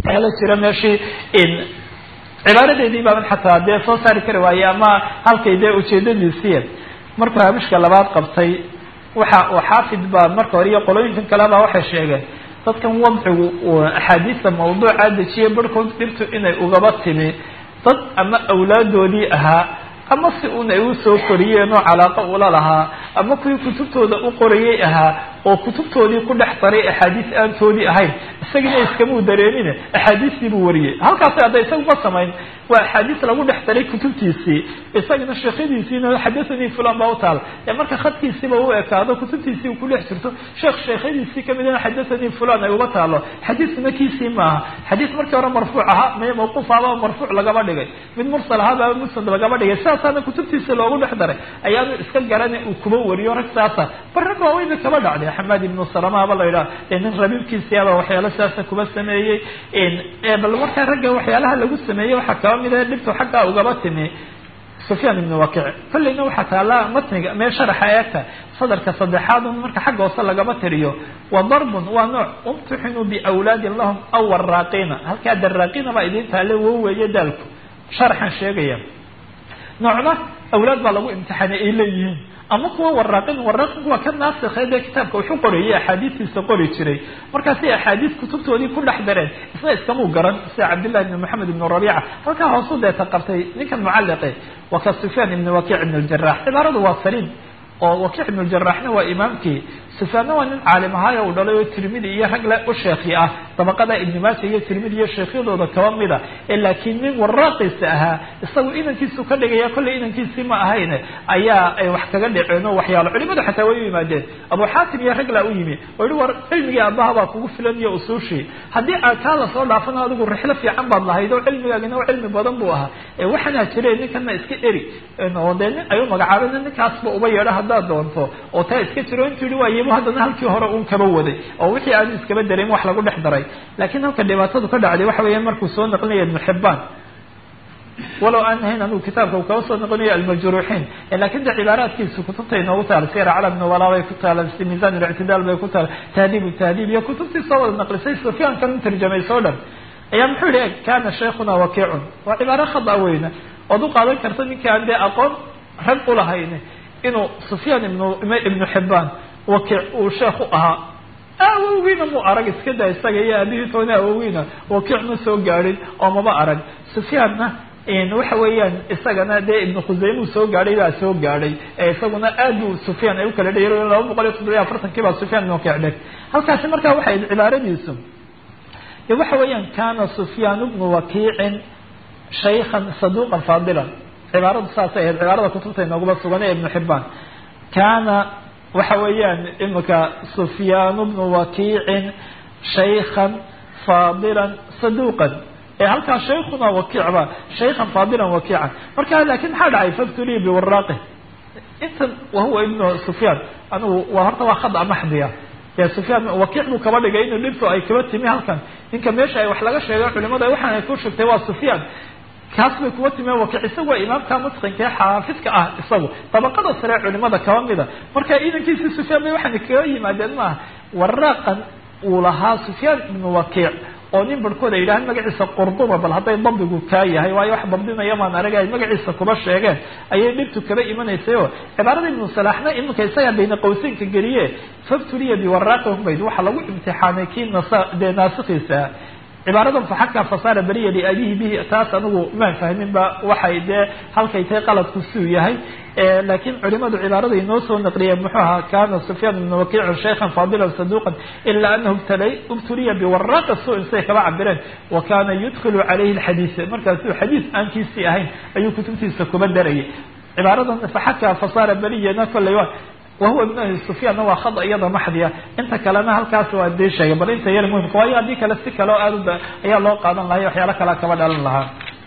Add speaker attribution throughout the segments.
Speaker 1: la jira meeshii cibaaradeedii baaban xataa dee soo saari kari waaye ama halkay dee ujeedadiisiiya markuu hamishka labaad qabtay waxa uu xaafid baa marka hore iyo qolooyinkan kaleba waxay sheegeen dadkan wadcigu axaadiista mawduuca dejiye barhkood dhibtu inay ugaba timi dad ama awlaadoodii ahaa ama si un ay usoo koriyeen oo calaaqa ula lahaa ama kuwii kutubtooda u qorayay ahaa oo kutubtoodii ku dhex daray axaadiis aantoodii ahayn isagina iskamuu dareemine axaadiistii buu wariyey halkaasi hadda isagu ma samayn waa axaadiis lagu dhex daray kutubtiisii isagana sheekhadiisiina xadathanii fulan baa utaal ee marka khadkiisiiba u ekaado kutubtiisii u ku dhex jirto sheekh sheekhadiisii kamidana xadathanii fulan ay uga taalo xadiiskuna kiisii maaha xadiis markii hore marfuuc ahaa may mawquuf ahaba marfuuc lagaba dhigay mid mursal ahaaba musnad lagaba dhigay sidaasaana kutubtiisa loogu dhex daray ayaanu iska garana uu kuba wariyo rag saasa bar rag waaweyna kaba dhacday xamaad ibnu salama ba la yidhaha nin rabiibkiisiaba waxyaalo sidaasa kuba sameeyey bal markaa ragga waxyaalaha lagu sameeyey waxaa kaba mid a dhibtu xaggaa ugaba timi sufyaan ibnu wakic kolleyna waxaa taala matniga mee sharaxa eegta sadarka saddexaad un marka xagga hoose lagaba tiriyo wa darbun waa nooc umtixinuu biawlaadin lahum aw waraaqiina halkaa daraaqiina baa idiin taale wo weeye daalku sharaxan sheegaya noocna awlaad baa lagu imtixaanay ay leeyihiin ama kuwa waraaqin waraaqinku waa ka naasikhe dee kitaabka wuxuu qorayay axaadiistiisa qori jiray markaasay axaadiis kutubtoodii ku dhex dareen isna iskamuu garan sida cabdillahi ibni moxamed ibnu rabiica halkaa hoosu deeta qabtay ninkan mucalliqe waa ka sufyaan ibni wakiic ibn ljarax cibaaradu waa saliim oo wakiic ibnu ljaraxna waa imaamkii sufyaanna waa nin caalim ahaayo uu dhalay oo tirmidi iyo rag le u sheekhi ah dabaqada ibni maaja iyo tirmidi iyo sheekhyadooda kaba mida ee laakiin nin waraaqiisa ahaa isagu inankiisu ka dhigaya kollay inankiisii ma ahayn ayaa ay wax kaga dhaceen oo waxyaalo culimadu xataa way u yimaadeen abu xaatim iyo rag laa u yimi oo yihi war cilmigii aabbaha baa kugu filan iyo usuushii haddii aad kaa lasoo dhaafana adigu rixlo fiican baad lahayd oo cilmigaagina oo cilmi badan buu ahaa ee waxaanaa jire ninkana iska eri oo dee nin ay u magacaabeen ninkaasba uba yeedho haddaad doonto oo taa iska jiro intuu yihi waayibu haddana halkii hore uun kaba waday oo wixii aanu iskaba dareemin wax lagu dhex daray laakiin halka dhibaatadu ka dhacday waxa weeya markuu soo naqlinaya ibnu xibaan walow aan ahayn anigu kitaabka uu kaba soo noqonayo almajruuxiin lakin de cibaaraadkiisu kutubta inoogu taala sir calam nuwala bay ku taala misan اlictidaal bay ku taala tahdiib tahdiib iyo kutubtii soo wada naqlisay sufyaankan u tarjamayso o dhan ayaa muxuu yihi kana sheikhuna wakiicun waa cibaaro khada weyna ood u qaadan karta ninki aan dee aqoon rag ulahayn inuu sufyaan ibn ibnu xibaan wakiic uu sheekh u ahaa awowgiina mu arag iska da isaga iyo aabihii toona awowgiina wakiic ma soo gaadhin oo maba arag sufyaanna waxa weeyaan isagana dee ibnu khuseymu soo gaadhay baa soo gaadhay ee isaguna aad u sufyaan ay u kala dhayar laba boqol iyo toddobiyo afartankii baa sufyaan ibnu wakiic dheg halkaasi markaa waxay cibaaradiisu waxa weeyaan kana sufyaan bnu wakiicin shaykhan saduqan faadilan cibaaradu saasay ahayd cibaarada kutubta inooguma sugan ee ibnu xibaan kana waxa weeyaan imika sufyaan bnu wakiicin shaykhan faadilan saduqan ee halkaa shaykhuna wakiicba shaykhan faadilan wakiican marka laakin maxaa dhacay factory biwaraaqi intan wahuwa ibnu sufyaan anigu waa horta waa khada maxdiya dee sufyaan wakiic buu kaba dhigay inuu dhibtu ay kaba timi halkan ninka meesha ay wax laga sheegay culimada waxaan ay ku sheegtay waa sufyaan kaas bay kuwa timeen wakiic isagu waa imaamka mutqinka ee xaafidka ah isagu dabaqada sare culimada kaba mida marka iidankiisii sufyaan bay waxaana kaga yimaadeen maaha waraaqan uu lahaa sufyaan ibnu wakiic oo nin barhkood ay yidhahaan magaciisa qurduba bal hadday dabdigu kaa yahay waayo wax dabdinaya maan arag ay magaciisa kuba sheegeen ayay dhibtu kaba imanaysay oo cibaarada ibnu salaaxna iminka isagaa bayna qawseynka geliye fabtuliya biwaraaqihum bayd waxaa lagu imtixaanay kii nas dee naasikiisa cibaaradan faxaka fasaara beriya liabihi bihi taas anigu maan fahmin ba waxay dee halkay tahay qaladku siuu yahay laakiin culimadu cibaarada inoo soo naqliyeen muxuu ahaa kana sufyaan ibnu wakiicin shaykhan faadilan saduqan ila anahu ubtuliya biwaraaqa su-in siday kaba cabireen wa kana yudkilu calayhi lxadiisa markaasuu xadiis aankiisii ahayn ayuu kutubtiisa kuba darayay cibaaradan faxaka fasaara beriyana kolley wahuwa ibn abi sufyaanna waa khada iyada maxdiya inta kalena halkaas waa dee sheegay bal inta yar muhimka waayo haddii kale si kale oo aad ayaa loo qaadan lahay waxyaalo kalea kaba dhalan lahaa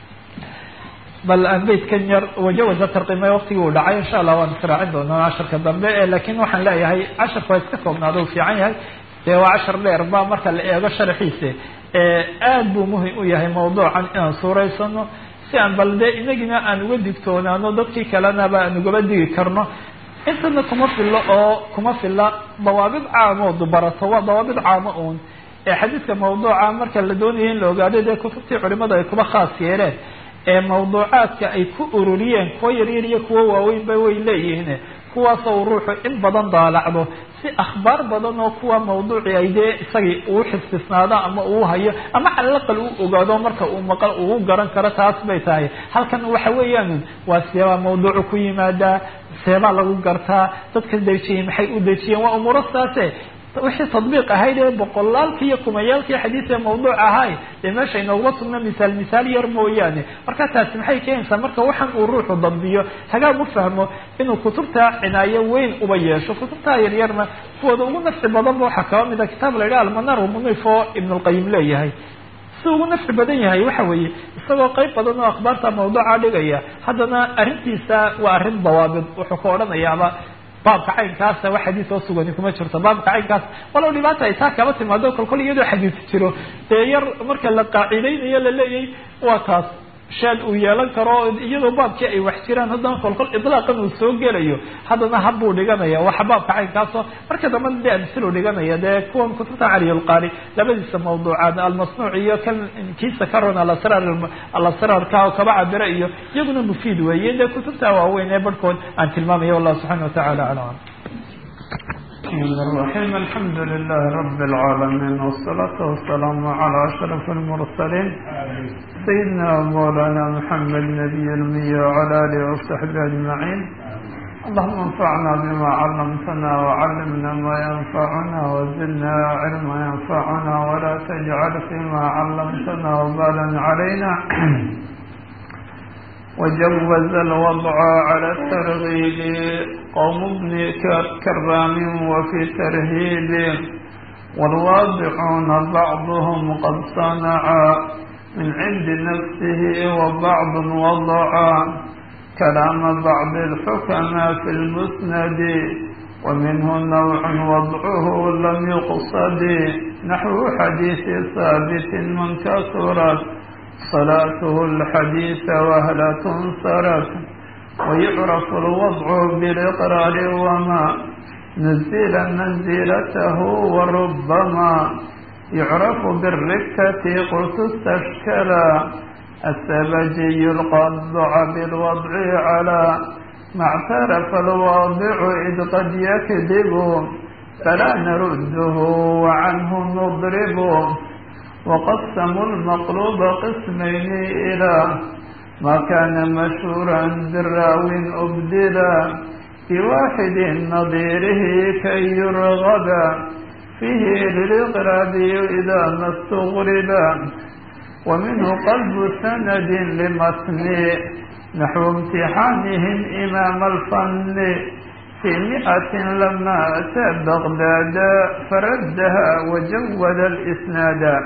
Speaker 1: bal aan beydkan yar wajawaza tarqimay waktigii uu dhacay insha allah waan israacin doonaa casharka dambe lakin waxaan leeyahay casharka waa iska koobnaado u fiican yahay dee waa cashar dheer ba marka la eego sharxiisa aad buu muhim u yahay mawduucan inaan suuraysano si aan bal dee inagina aan uga digtoonaano dadkii kalenaba aan ugaba digi karno intana kuma filo oo kuma fila dawaabid caamo du barato waa dawaabid caamo uun ee xadiidka mawduuca marka la doonaya in la ogaado dee kutubtii culimadu ay kuba khaas yeeleen ee mawduucaadka ay ku ururiyeen kuwa yaryar iyo kuwa waaweynba way leeyihiin kuwaasoo ruuxu in badan daalacdo si akhbaar badan oo kuwa mawduuci ay dee isagii uu xifdisnaado ama uu hayo ama calalaqal uu ogaado marka uu maqal uu garan karo taas bay tahay halkan waxa weeyaan waa seebaa mawduucu ku yimaadaa seebaa lagu gartaa dadka dejiyey maxay u dejiyeen waa umuuro saase wixii tadbiiq ahayd ee boqolaalkii iyo kumayaalkii xadiis ee mawduuc ahay dee meesha inooguma sugna misaal misaal yar mooyaane marka taasi maxay keenaysaa marka waxaan uu ruuxu dambiyo hagaag u fahmo inuu kutubta cinaayo weyn uba yeesho kutubta yaryarna kuwooda ugu nafci badanba waxaa kaba mida kitaab la yidhaha almanar munif oo ibn lqayim leeyahay si ugu nafci badan yahay waxa weeye isagoo qayb badan oo akhbaarta mawduuca dhigaya haddana arrintiisa waa arrin dawaabid wuxuu ka odhanayaaba baabka caynkaasa wax xadiis oo sugani kuma jirto baabka caynkaas walow dhibaata ay taa kaba timaado kolkol iyadoo xadiis jiro dee yar marka la qaacidaynayo laleeyahay waa taas shaad uu yeelan karo iyadoo baabkii ay wax jiraan haddana kolkol idlaaqan uu soo gelayo haddana habbuu dhiganaya waxa baabka caynkaasoo marka dambana dee amsilu dhiganaya dee kuwan kutubta caliyulqaari labadiisa mawduucaad almasnuuc iyo kan kiisa karon alasrar alasraarka oo kaba cabira iyo iyaguna mufiid weeye dee kutubta waaweyn ee barhkood aan tilmaamaya wallahu subxana watacala aclam
Speaker 2: الرحيم الحمد لله رب العالمين والصلاة والسلام على أشرف المرسلين سيدنا ومولانا محمد نبي المية وعلى آله وصحبه أجمعين اللهم انفعنا بما علمتنا وعلمنا ما ينفعنا وزدنا علما ينفعنا ولا تجعل فيما علمتنا وبالا علينا وجوز الوضع على الترغيب قوم ابن كرام وفي ترهيب والواضعون بعضهم قد صنعا من عند نفسه وبعض وضعا كلام بعض الحكماء في المسند ومنه نوع وضعه لم يقصد نحو حديث ثابت من كثرت صلاته الحديث وهل تنصرت ويعرف الوضع بالإقرار وما نزل منزلته وربما يعرف بالركة قلت استشكلا السبجي القضع بالوضع على ما اعترف الواضع إذ قد يكذب فلا نرده وعنه نضرب وقسموا المقلوب قسمين إلى ما كان مشهورا بالراو أبدلا بواحد نظيره كي يرغب فيه للإقراب إذا ما استغرب ومنه قلب سند لمتن نحو امتحانهم إمام الفن في مئة لما أتى بغداد فردها وجود الإسناد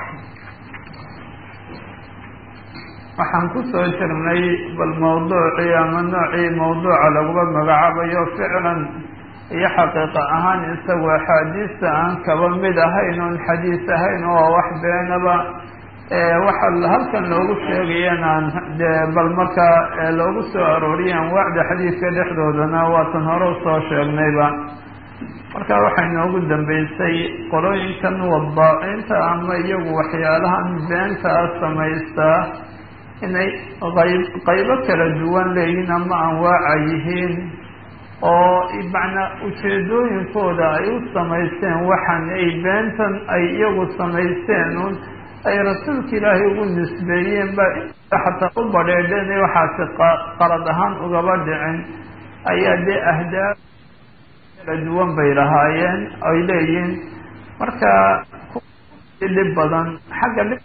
Speaker 2: waxaan ku soo jirnay bal mawduucii ama noocii mawduuca laguba magacaabayo ficlan iyo xaqiiqa ahaan isagu axaadiista aan kaba mid ahayn oon xadiis ahayn oo wax beenaba waxa halkan loogu sheegayeen aan dee bal markaa loogu soo arooriye anwaacda xadiidka dhexdoodana waatan hore usoo sheegnayba marka waxay noogu dambeysay qolooyinkan wadaacinta ama iyagu waxyaalahan beentaa samaystaa inay qayb qaybo kala duwan leeyihiin ama anwaaca yihiin oo macnaa ujeedooyinkooda ay u samaysteen waxan ay beentan ay iyagu samaysteen un ay rasuulka ilaahay ugu nisbeeyeen ba xataa u badheedheen waxaasi qalad ahaan ugaba dhicin ayaa dee ahdaaf kala duwan bay lahaayeen ay leeyihiin marka dhib badan xagga dhib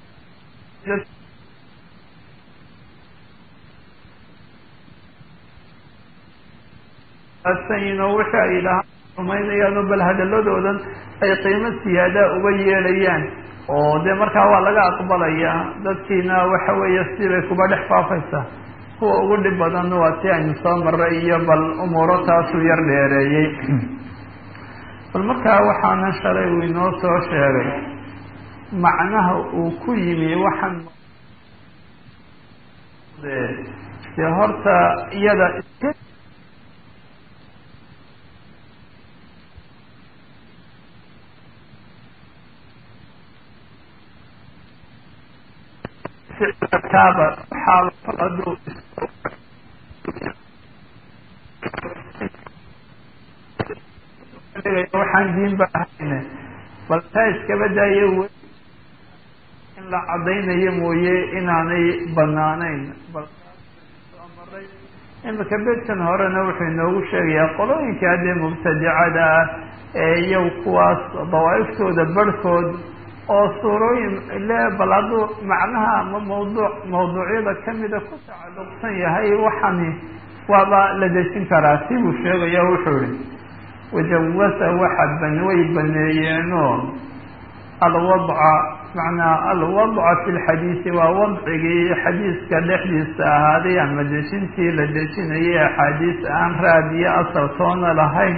Speaker 2: oo wixii ay lahaan rumaynayaan oo bal hadaladoodan ay qiimo siyaadaa uga yeelayaan oo dee markaa waa laga aqbalayaa dadkiina waxa weeye sibay kuba dhex faafaysaa kuwa ugu dhib badan waa si aynu soo maray iyo bal umuuro taasuu yar dheereeyey bal markaa waxaana shalay uu inoo soo sheegay macnaha uu ku yimi waxaan dee horta iyada ficilkaaba waxaaba haduu waxaan diinba ahayne bal taa iskaba daayo w in la caddaynayo mooye inaanay banaanayn bal maray imika bedkan horena wuxuu inoogu sheegayaa qolooyinka haddee mubtadicada ah ee iyaw kuwaas dawaa'iftooda barhkood oo suurooyin le bal hadduu macnaha ama mawduuc mawduucyada kamida ku tacalluqsan yahay waxani waaba la dejin karaa si buu sheegaya wuxuu ihi wajawasa waxa ban way baneeyeenoo alwadca macnaa alwadca fi lxadiisi waa wadcigii xadiiska dhexdiisa ahaaday ama dejintii la dejinayay axaadiis aan raadiyo asaltoona lahayn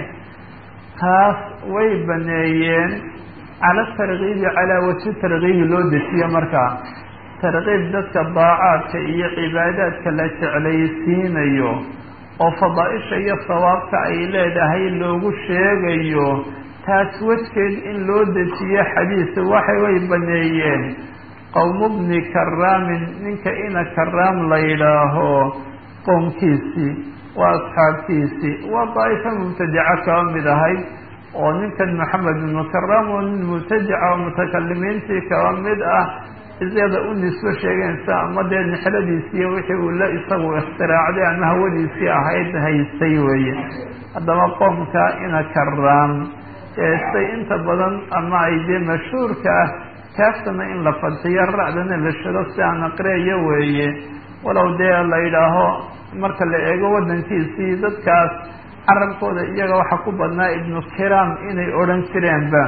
Speaker 2: taas way baneeyeen cala tarkiibi calaa wajhi tarkiibi loo dejiyo markaa tarkiib dadka daacaadka iyo cibaadaadka la jeclaysiinayo oo fadaaisha iyo sawaabka ay leedahay loogu sheegayo taas wejgeed in loo dejiyo xadiis waxay way baneeyeen qowmu bni karaamin ninka ina karaam la yidhaaho qowmkiisii waa asxaabtiisii waa daa'ifa mubtadica kaba mid ahayd oo ninkan maxamed ibnu karaam oo nin mubtadica oo mutakalimiintii kaba mid ah isyada u nisbo sheegeensa ama dee nixladiisiiy wixii uu la isagu ikhtiraacday ama hawadiisii ahayd haystay weeye haddaba qoomka ina karaam eestay inta badan ama ay dee mashhuurka ah kaaftana in la fadxiyo ra'dana la shado si aan aqriayo weeye walow dee la yidhaaho marka la eego waddankiisii dadkaas carabkooda iyaga waxaa ku badnaa ibnu kiraam inay odhan jireenba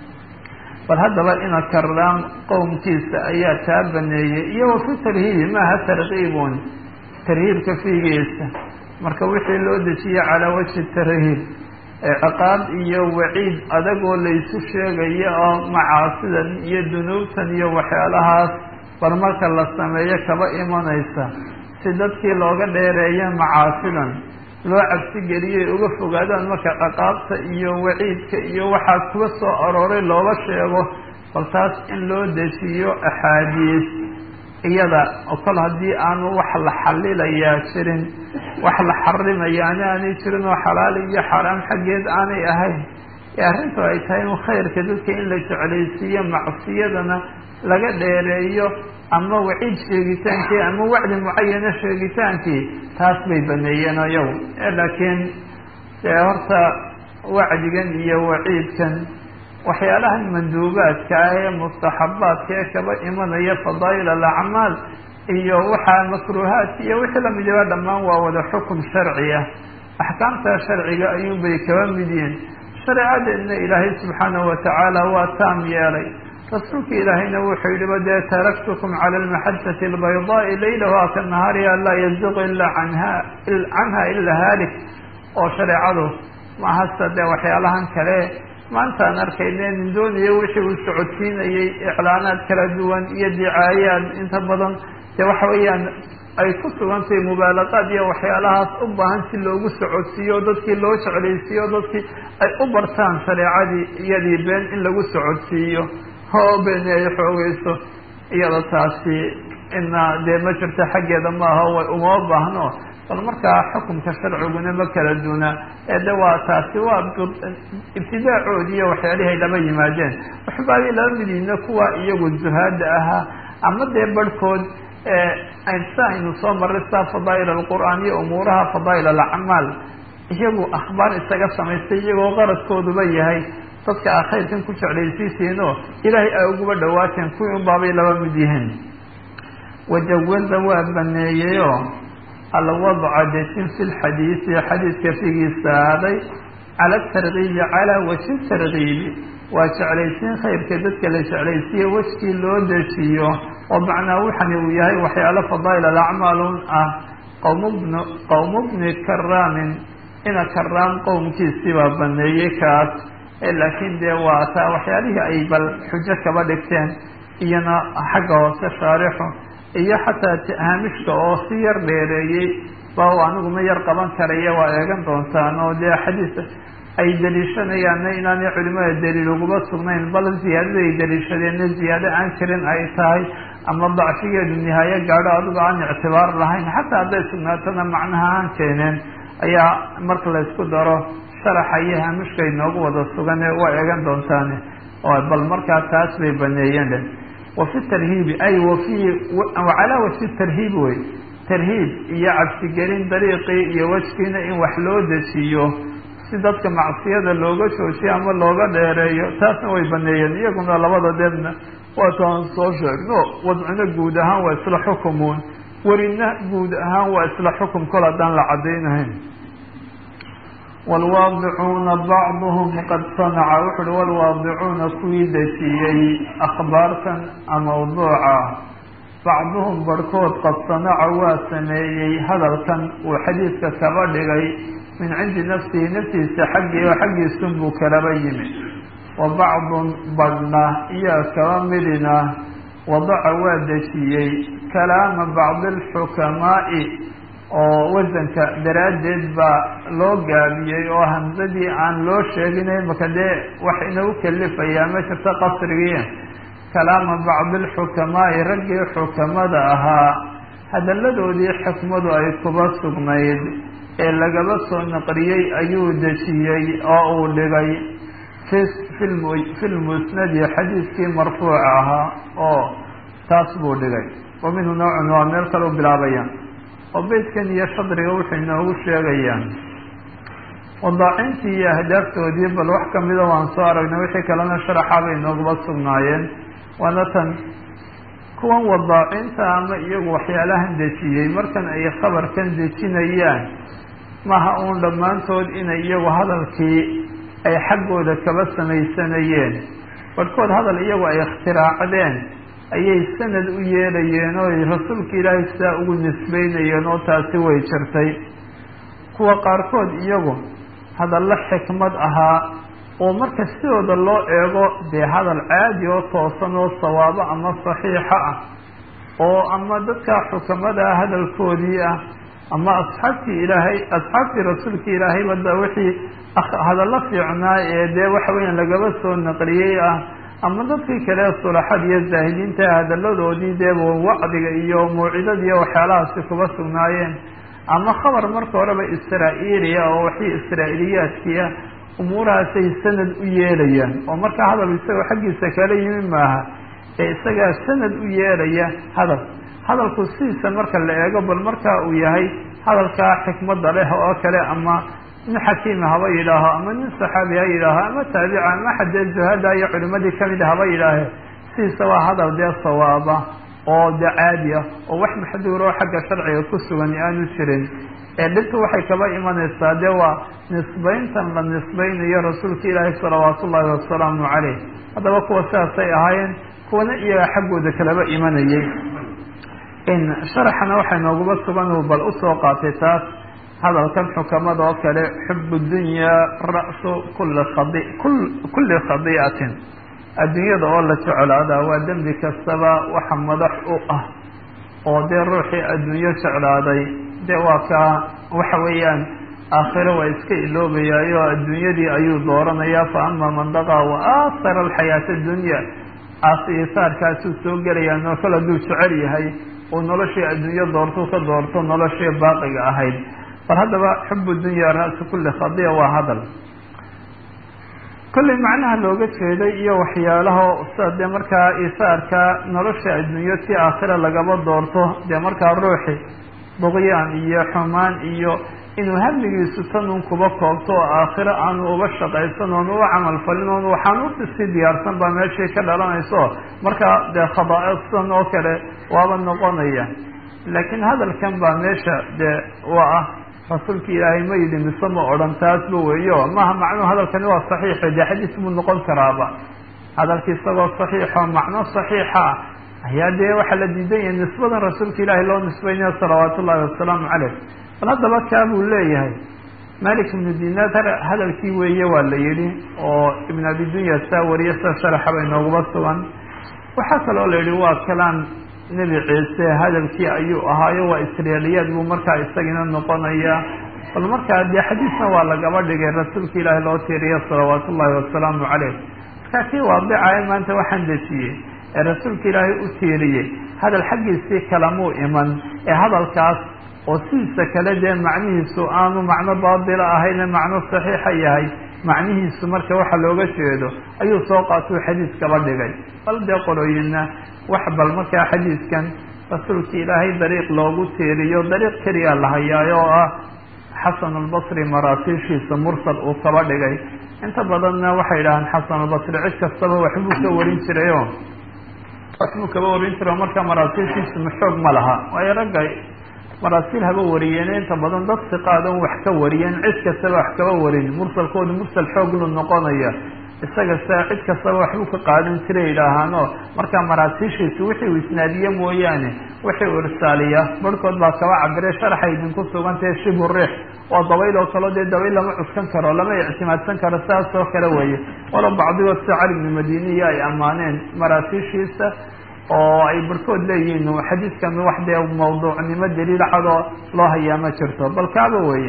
Speaker 2: bal haddaba ina karaam qowmkiisa ayaa taa baneeyey iyo wa fi tarhiibi maaha tarkiibun tarhiibka fiigiisa marka wixii loo dejiye calaa wajhi tarhiib ciqaab iyo waciid adagoo laysu sheegayo oo macaasidan iyo dunuubtan iyo waxyaalahaas bal marka la sameeyo kaba imanaysa si dadkii looga dheereeyo macaasidan loo cabsi geliyay uga fogaadaan marka ciqaabta iyo waciidka iyo waxaa kuga soo arooray looga sheego bal taas in loo dejiyo axaadiis iyada oo kol haddii aanu wax la xalilayaa jirin wax la xarimayaana aanay jirin oo xalaal iyo xaaraam xaggeed aanay ahayn ee arrintu ay tahay in khayrka dadka in la jeclaysiiyo macsiyadana laga dheereeyo ama waciid sheegitaankii ama wacdi mucayana sheegitaankii taas bay baneeyeen ayagu laakiin dee horta wacdigan iyo waciidkan waxyaalahan manduubaadka ah ee mustaxabaadka ee kaba imanaya fadaa'il alacmaal iyo waxaa makruuhaadka iyo wixii lamidaba dhammaan waa wada xukum sharci ah axkaamta sharciga ayuunbay kaba mid yihiin shareecadeedna ilaahay subxaanahu watacaala waa taam yeelay rasuulka ilaahayna wuxuu yidhiba dee taraktukum cala almaxajati albaydaai laylahaa ka nahaariha laa yaziqu ila anha canha ila haalik oo shareecadu mahasta dee waxyaalahan kale maantaan arkayne nin doonaya wixii uu socodsiinayay iclaanaad kala duwan iyo dicaayaad inta badan dee waxa weeyaan ay ku sugantahay mubaalaqaad iyo waxyaalahaas u baahan si loogu socodsiiyo dadkii loo jeclaysiiyo dadkii ay u bartaan shareecadii iyadii been in lagu socodsiiyo oo beeni ay xoogeyso iyada taasi ina dee ma jirto xaggeeda maaha way uma baahno bal markaa xukumka sharciguna ma kala duuna ee de waa taasi waa ibtidaacoodi iyo waxyaalihii ay laba yimaadeen waxbaabay laba midiina kuwa iyagu zuhaada ahaa ama dee barhkood sa aynu soo marray saa fadaa'il alqur'aan iyo umuuraha fadaa'il alacmaal iyagu akhbaar isaga samaystay iyagoo qaradkooduba yahay dadka a khayrkan ku jeclaysiisiinoo ilaahay ay uguba dhawaateen kuwii unbaabay laba mid yihiin wajawaza waa baneeyeyoo alwadca dejin fi lxadiisi xadiidka figiisa aaday cala tarkiibi calaa wajhi tarkiibi waa jeclaysiin khayrka dadka la jeclaysiiye wejkii loo dejiyo oo macnaa waxani uu yahay waxyaalo fadaa'il alacmaalun ah qowmbn qowmu bni karaamin ina karaam qowmkiisii baa baneeyey kaas laakiin dee waa taa waxyaalihii ay bal xujo kaba dhigteen iyona xagga hoose shaarixu iyo xataa haamishka oo si yar dheereeyey ba aniguma yar qaban karaya waa eegan doontaan oo dee xadiis ay daliishanayaanna inaanay culimada daliil uguba sugnayn bal ziyaadada ay daliishadeenna ziyaado aan jirin ay tahay ama dacfigeedu nihaayo gaadho adigo aan ictibaar lahayn xataa hadday sugnaatona macnaha aan keeneen ayaa marka laysku daro sharaxa iyo haamishka inoogu wada sugane waa eegan doontaane bal markaa taas bay baneeyeen dhe wafi tarhiibi ay wafi wacalaa wafi tarhiib wey tarhiib iyo cabsigelin dariiqii iyo wejkiina in wax loo dejiyo si dadka macsiyada looga joojiyo ama looga dheereeyo taasna way baneeyeen iyaguna labada deedna waataan soo sheegno wadcina guud ahaan waa isla xukumuun werina guud ahaan waa isla xukum kol haddaan la cadaynahayn waalwaadicuuna bacduhum qad sanaca wuxu uhi waalwaadicuuna kuwii dejiyey akhbaartan mawduuca bacduhum barhkood qad sanaca waa sameeyey hadalkan uu xadiidka kaba dhigay min cindi nafsihi naftiisa xaggii oo xaggiisun buu kalaba yimi wa bacdun badhna iyo kaba midina wadaca waa dejiyey kalaama bacdi alxukamaa'i oo wasanka daraaddeed baa loo gaabiyey oo hamsadii aan loo sheeginay maka dee wax inagu kelifayaa ma jirta qasrigii kalaama bacdi alxukamaa'i raggii xukamada ahaa hadalladoodii xikmadu ay kuba sugnayd ee lagaba soo naqriyey ayuu dejiyey oo uu dhigay fi lmusnadi xadiidkii marfuuca ahaa oo taas buu dhigay wa minhu noocun waa meel kale u bilaabaya oo beydkan iyo shadriga wuxuu inoogu sheegayaan wadaacintii iyo ahdaaftoodii bal wax kamida waan soo aragnay wixii kalena sharaxa bay nooguba sugnaayeen waana tan kuwan wadaacinta ama iyagu waxyaalahan dejiyey markan ay khabarkan dejinayaan maha uun dhammaantood inay iyagu hadalkii ay xaggooda kaba samaysanayeen barhkood hadal iyagu ay ikhtiraacdeen ayay sanad u yeelayeen oo rasuulka ilaahay sidaa ugu nisbeynayeen oo taasi way jirtay kuwa qaarkood iyagu hadallo xikmad ahaa oo marka sidooda loo eego dee hadal caadi oo toosan oo sawaabo ama saxiixa ah oo ama dadka xukamada hadalkoodii ah ama asxaabtii ilaahay asxaabtii rasuulka ilaahay bada wixii hadallo fiicnaa ee dee waxa weeyaan lagaba soo naqliyey ah ama dadkii kale sulaxada iyo zaahidiinta hadalladoodii dee wacdiga iyo mawcidada iyo waxyaalahaasi kuba sugnaayeen ama khabar marka horeba israa-iiliya oo wixii israa-iiliyaadkiia umuurahaasay sanad u yeelayaan oo marka hadal isagoo xaggiisa kala yimi maaha ee isagaa sanad u yeelaya hadal hadalku sidiisa marka la eego bal marka uu yahay hadalkaa xikmada leh oo kale ama nin xakiima haba yidhaaho ama nin saxaabi ha yidhaaho ama taabica ama xadee zuhada iyo culimadii kamid haba yidhaahe sidiisa waa hadal dee sawaaba oo de caadi ah oo wax maxduur oo xagga sharciga ku sugan aanu jirin ee dhibtu waxay kaba imanaysaa dee waa nisbayntan la nisbaynayo rasuulka ilaahi salawaatu ullahi wasalaamu caleyh haddaba kuwa sidaasay ahaayeen kuwana iyaga xaggooda kalaba imanayay sharaxana waxay nooguba sugan uu bal usoo qaatay taas hadalkan xukamada oo kale xubu dunyaa ra-su kuli khadi kulli khadiicatin adduunyada oo la jeclaadaa waa dembi kastaba waxa madax u ah oo dee ruuxii adduunyo jeclaaday dee waa kaa waxa weeyaan aakhiro waa iska iloobayaayo adduunyadii ayuu dooranayaa fa ama man daqaa wa aasara alxayaata addunya aasiisaarkaasuu soo gelayaa nookal hadduu jecel yahay uu noloshii adduunyo doortuu ka doorto noloshii baaqiga ahayd bal haddaba xubu dunya ra-su kulli khadiya waa hadal kollay macnaha looga jeeday iyo waxyaalaha sida dee markaa isaarka nolosha adduunyo si aakhira lagaba doorto dee markaa ruuxi duqyaan iyo xumaan iyo inuu hamigiisu tanun kuba koobto oo aakhiro aanu uba shaqaysan oonu u camal falin oon waxaan usii diyaarsan baa meeshii ka dhalanayso markaa dee khadaa'isan oo kale waaba noqonaya laakiin hadalkan baa meesha dee waa ah rasuulka ilaahay ma yidhi mise ma odhan taasba weeyo maaha macnuhu hadalkani waa saxiixo dee xadiis buu noqon karaaba hadalki isagoo saxiixo macno saxiixa ayaa dee waxaa la diidan yahay nisbadan rasuulka ilaahay loo nisbaynayo salawaatu ullahi wasalaamu caleyh bal haddaba kaa buu leeyahay malik ibnu dinaar hadalkii weeye waa la yidhi oo ibn abi dunya saa wariye sa sharaxa bay nooguba sugan waxaa kaloo la yidhi waa kalaan nebi ciise hadalkii ayuu ahaayo waa israeliyaad buu markaa isagina noqonaya bal markaa dee xadiisna waa lagaba dhigay rasuulka ilaahi loo tiiriya salawaatu ullahi wasalaamu caleyh markaa kii waadicaya maanta waxaan dejiyey ee rasuulka ilaahay u tiiriyey hadal xaggiisii kalamuu iman ee hadalkaas oo sidiisa kale dee macnihiisu aanu macno baatila ahayne macno saxiixa yahay macnihiisu marka waxa looga jeedo ayuu soo qaatuu xadiis kaba dhigay bal dee qolooyinna wax bal markaa xadiiskan rasuulka ilaahay dariiq loogu tiiriyo dariiq keliya la hayaayo oo ah xasan albasri maraasiishiisa mursal uu kaba dhigay inta badanna waxay idhahaan xasan albasri cid kastaba waxbuu ka warin jirayo waxbuu kaba warin jira marka maraasiishiisu maxoog ma laha waayo ragga maraasiil haba wariyeen inta badan dad siqaadan wax ka wariyeen cid kastaba wax kaba warin mursalkooda mursal xooglu noqonaya isaga sa cid kastaba waxbuu ka qaadan jiray idhaahaano marka maraasiishiisu wixii uu isnaadiye mooyaane wixii uu irsaaliya barhkood baa kaba cabire sharaxay idinku sugantahe shibu riix waa dabayl oo kaleo dee dabayl lama cuskan karo lama ictimaadsan karo saas oo kale weeye walow bacdigood sida cali bnu madiniya ay ammaaneen maraasiishiisa oo ay barhkood leeyihiin xadiidkan wax dee mawduucnimo daliil cadoo loo hayaa ma jirto bal kaaba weeye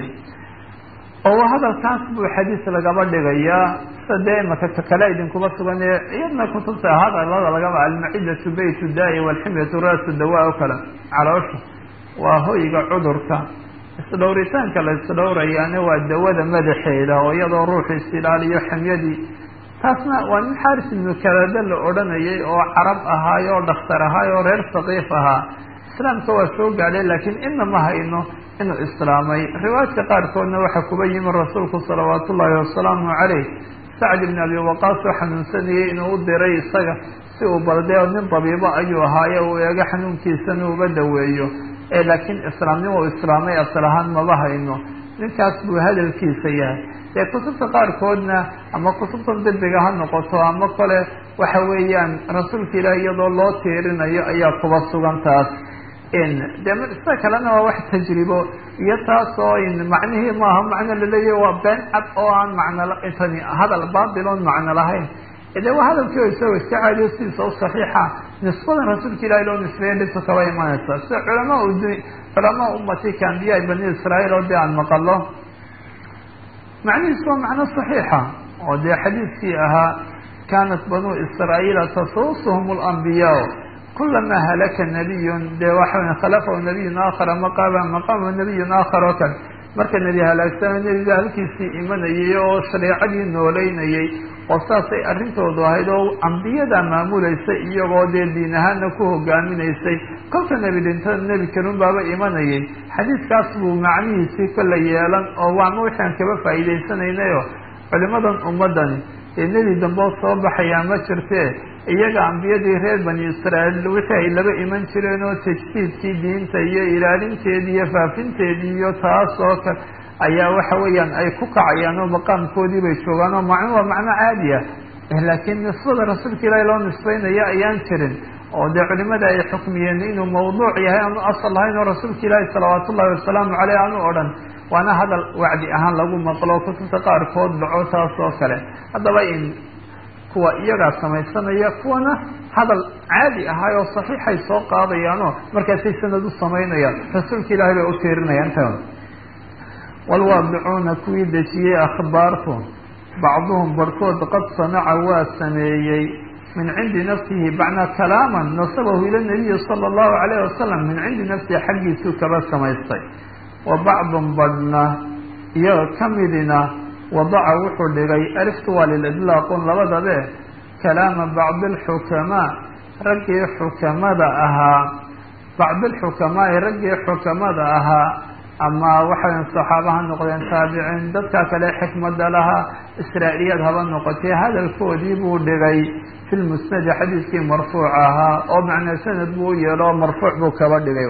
Speaker 2: oo hadalkaas buu xadiis lagaba dhigayaa sida dee imaka ka kale idinkuba sugan ee iyadna kutubta hadalada lagaba almacidatu baytu daai walximyatu raasu dawaa o kale caloosha waa hoyga cudurka isdhowritaanka la isdhowrayaana waa dawada madaxeeda oo iyadoo ruuxu isilaaliyo ximyadii taasna waa nin xaris ibnu kalada la odhanayay oo carab ahaay oo dhakhtar ahaay oo reer saqiif ahaa islaamka waa soo gaadhay laakiin ina ma hayno inuu islaamay riwaayadka qaarkoodna waxaa kuba yimi rasuulku salawaatu ullaahi wasalaamu caleyh sacd ibn abi waqaas oo xanuunsanayay inuu u diray isaga si uu baldee nin dabiibo ayuu ahaaye uu eego xanuunkiisana uga daweeyo ee laakiin islaamnimo u islaamay asal ahaan maba hayno ninkaas buu hadalkiisa yahay dee kutubta qaarkoodna ama kutubtan dibiga ha noqoto ama kale waxa weeyaan rasuulka ilaah iyadoo loo tiirinayo ayaa kuba sugan taas de sida kalena waa wax tajribo iyo taas oo macnihii maaha macno laleeyahy waa been cad oo aan macno intani hadal baatil oon macno lahayn de waa hadalkii o isagoo iska caadiyo sidiisa u saxiixa nisbadan rasuulka ilahi loo nisbeeya dhibka kaba imanaysa sida culamaa culamaa ummatika ambiyaa bani israa'iil oo dee aan maqalo macnihiisu waa macno saxiixa oo dee xadiidkii ahaa kanat banuu israa'iila tasuusuhum alambiyaa kulama halaka nabiyun dee waxa khalafahu nabiyun aakhara maqaama maqaama nabiyun aakhar oo kale marka nebi halaagsana nebiga halkiisii imanayay oo shareecadii nooleynayay oo saasay arrintoodu ahayd oo ambiyada maamuleysay iyagoo dee diin ahaana ku hogaaminaysay kolka nebi dhintada nebi kalun baaba imanayay xadiiskaas buu macnihiisii kola yeelan oo waama waxaan kaba faa'iidaysanaynayo culimadan ummadani dee nebi damboo soo baxayaa ma jirtee iyaga ambiyadii reer bani israa'iil wixii ay laba iman jireen oo tajdiidkii diinta iyo ilaalinteedii iyo faafinteedii iyo taas oo kale ayaa waxa weeyaan ay ku kacayaan oo maqaamkoodii bay joogaan oo macno waa macno caadi ah laakiin nisbada rasuulka ilaahi loo nisbeynaya ayaan jirin oo dee culimada ay xukmiyeen inuu mawduuc yahay aanu asal lahayn oo rasuulka ilaahi salawaat ullahi wasalaamu caleyh aanu odhan waana hadal wacdi ahaan lagu maqlo kutubta qaarkood dhaco taas oo kale haddaba in kuwa iyagaa samaysanaya kuwana hadal caadi ahaay oo saxiixay soo qaadayaanoo markaasay sanad u samaynayaan rasuulka ilaahay bay u tiirinayaan ta walwaadicuuna kuwii dejiyey akhbaartu bacduhum barhkood qad sanaca waa sameeyey min cindi nafsihi bacnaa kalaaman nasabahu ila nabiyi sala allahu calayh wasalam min cindi nafsihi xaggiisuu kaba samaystay wa bacdun badhna iyaga ka midina wadaca wuxuu dhigay aliftu waa lilidlaaqun labadabe kalaama bacdi alxukamaa raggii xukamada ahaa bacdi alxukamaa'i raggii xukamada ahaa ama waxayn saxaaba ha noqdeen taabiciin dadka kale xikmada lahaa israa'iliyaad haba noqotay hadalkoodii buu dhigay fi lmusnadi xadiidkii marfuuc ahaa oo macnaa sanad buu u yeelo marfuuc buu kaba dhigay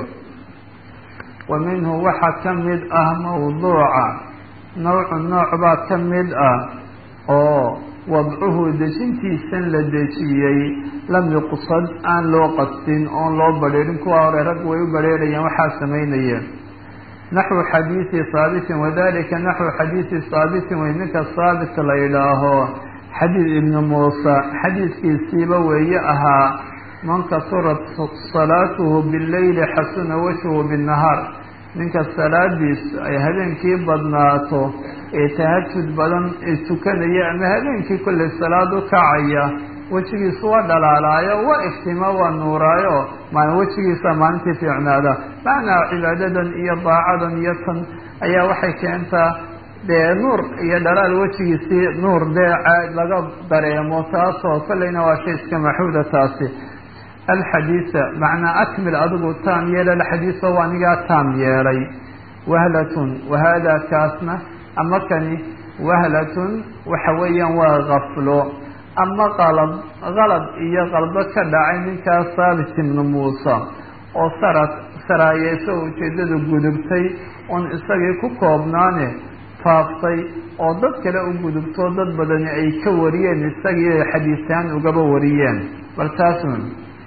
Speaker 2: wa minhu waxaa ka mid ah mawduuca nawcu nooc baa ka mid ah oo wadcuhu dejintiisan la dejiyey lam yuqsad aan loo qastin oon loo badheerin kuwa hore rag way u badheerayeen waxaa samaynayeen naxwu xadiidi haabitin wadalika naxwu xadiidi haabitin wey ninka haabit la yidhaaho xadiid ibni muusa xadiidkiisiiba weeye ahaa man kasurat salaatuhu bileyli xasuna wajhuhu binnahaar ninka salaadiis ay habeenkii badnaato ee tahajud badan ee tukanaya ama habeenkii kolley salaad u kacaya wejigiisu waa dhalaalaayo waa iftiima waa nuuraayo maalin wejigiisa maalintii fiicnaada macnaa cibaadadan iyo daacadan iyo tan ayaa waxay keentaa dee nuur iyo dhalaal wejigiisii nuur dee laga dareemo taasoo kolleyna waa shay iska maxuuda taasi alxadiisa macnaa akmil adigu taam yeela alxadiisa waa anigaa taam yeelay wahlatun wahada kaasna ama kani wahlatun waxa weeyaan waa gaflo ama qalad qalad iyo qaldo ka dhacay ninkaas saabit ibnu muuse oo sarad saraayeeso ujeeddadu gudubtay oon isagii ku koobnaane faaftay oo dad kale u gudubto dad badani ay ka wariyeen isagii ay xadiisaan ugaba wariyeen bal taasun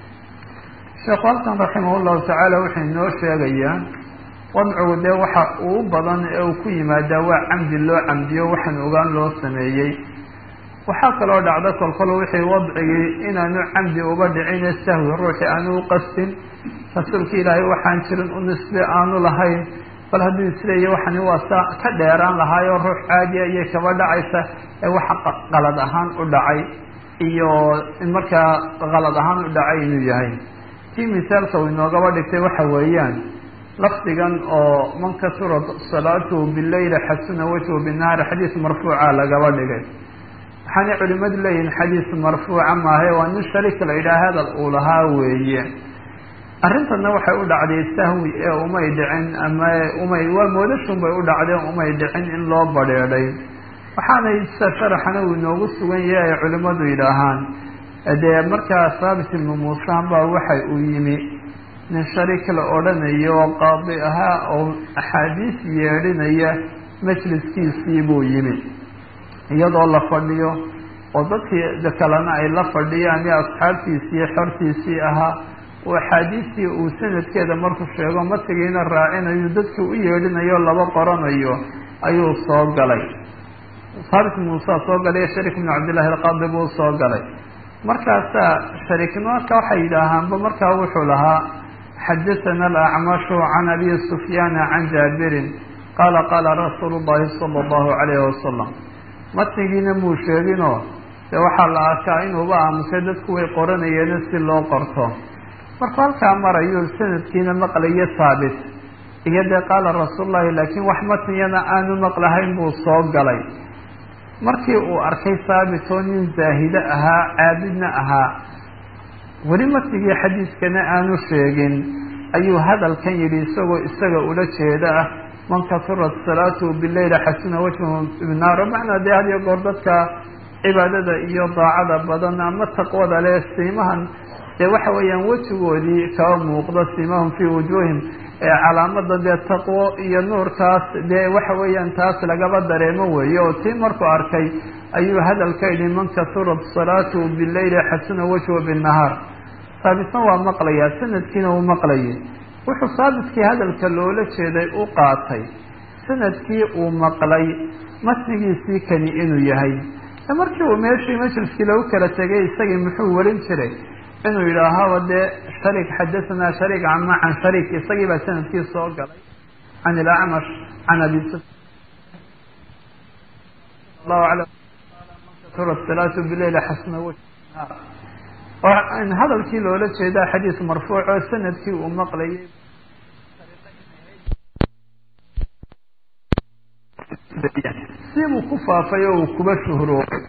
Speaker 2: sheekhu halkan raximah llahu tacaala wuxuu inoo sheegayaa wadcigu dee waxa uu badan ee uu ku yimaadaa waa camdi loo camdiyo waxaan ogaan loo sameeyey waxaa kaloo dhacda kolkol wixii wadcigii inaanu camdi uba dhicine sahwi ruuxii aanu u qastin rasuulka ilaahay waxaan jirin u nisbe aanu lahayn bal hadduu isleeya waxani waa saa ka dheeraan lahaayoo ruux caadiya ayay kaba dhacaysa ee waxa qalad ahaan u dhacay iyo markaa qalad ahaan u dhacay inuu yahay kii misaalka uu inoogaba dhigtay waxa weeyaan lafdigan oo man kasura salaatuhu bileyli xasuna wajhu binahaari xadiis marfuuca lagaba dhigay waxaanay culimadu leeyihin xadiis marfuuca maahe waa nin sharika la yidhaha hadal uu lahaa weeye arrintanna waxay u dhacday sahwi ee umay dhicin ama umay waa moodashun bay u dhacdeen umay dhicin in loo badheedhay waxaanay sida sharaxana uu inoogu sugan yahay ay culimmadu yidhaahaan dee markaa saabit ibnu muusan baa waxay uu yimi nin sharik la odhanayo oo qaadi ahaa oo axaadiis yeedhinaya majliskiisii buu yimi iyadoo la fadhiyo oo dadkii kalena ay la fadhiyaan iyo asxaabtiisii xortiisii ahaa oo axaadiistii uu sanadkeeda markuu sheego matigiina raacinayo dadkii u yeedhinayo laba qoranayo ayuu soo galay saabit muusa soo galay sharik bnu cabdillahi alqaadi buu soo galay markaasaa shariknimaka waxay yidhaahaanba markaa wuxuu lahaa xadathana alacmashu can abi sufyaana can jaabirin qaala qaala rasuulu llahi sala allahu calayhi wasalam matnigiina muu sheeginoo dee waxaa la arkaa inuuba aamusay dadku way qoranayeena si loo qorto markuu halkaa marayo sanadkiina maqlayo saabit iyo dee qaala rasuulullahi laakiin wax matniyana aanu maqlahayn buu soo galay markii uu arkay saabit oo nin zaahide ahaa caabidna ahaa weli matnigii xadiiskana aanu sheegin ayuu hadalkan yidhi isagoo isaga ula jeeda ah man kasurat salaatuhu bileyla xasuna wajhu ibnaaro macnaa dee had iyo goor dadka cibaadada iyo daacada badan ama taqwada leh siimahan dee waxa weeyaan wejigoodii kaba muuqda siimahum fii wujuuhim ee calaamada dee taqwo iyo nuurkaas dee waxa weeyaan taas lagaba dareemo weeye oo tii markuu arkay ayuu hadalka yidhi man kasurat salaatuhu bileyli xasuna wajhu binahaar saabitna waa maqlayaa sanadkiina uu maqlayay wuxuu saabitkii hadalka loola jeeday u qaatay sanadkii uu maqlay matnigiisii kani inuu yahay markii uu meeshii majliskii lagu kala tegay isagii muxuu warin jiray inuu yidhaahaba dee sharik xadahanaa sharik ama can sharik isagii baa sanadkii soo galay can ilacmash can abi salaatu bileyl xasna hadalkii loola jeedaa xadiis marfuuc oo sanadkii uu maqlayay sibuu ku faafay oo uu kuba shuhroobay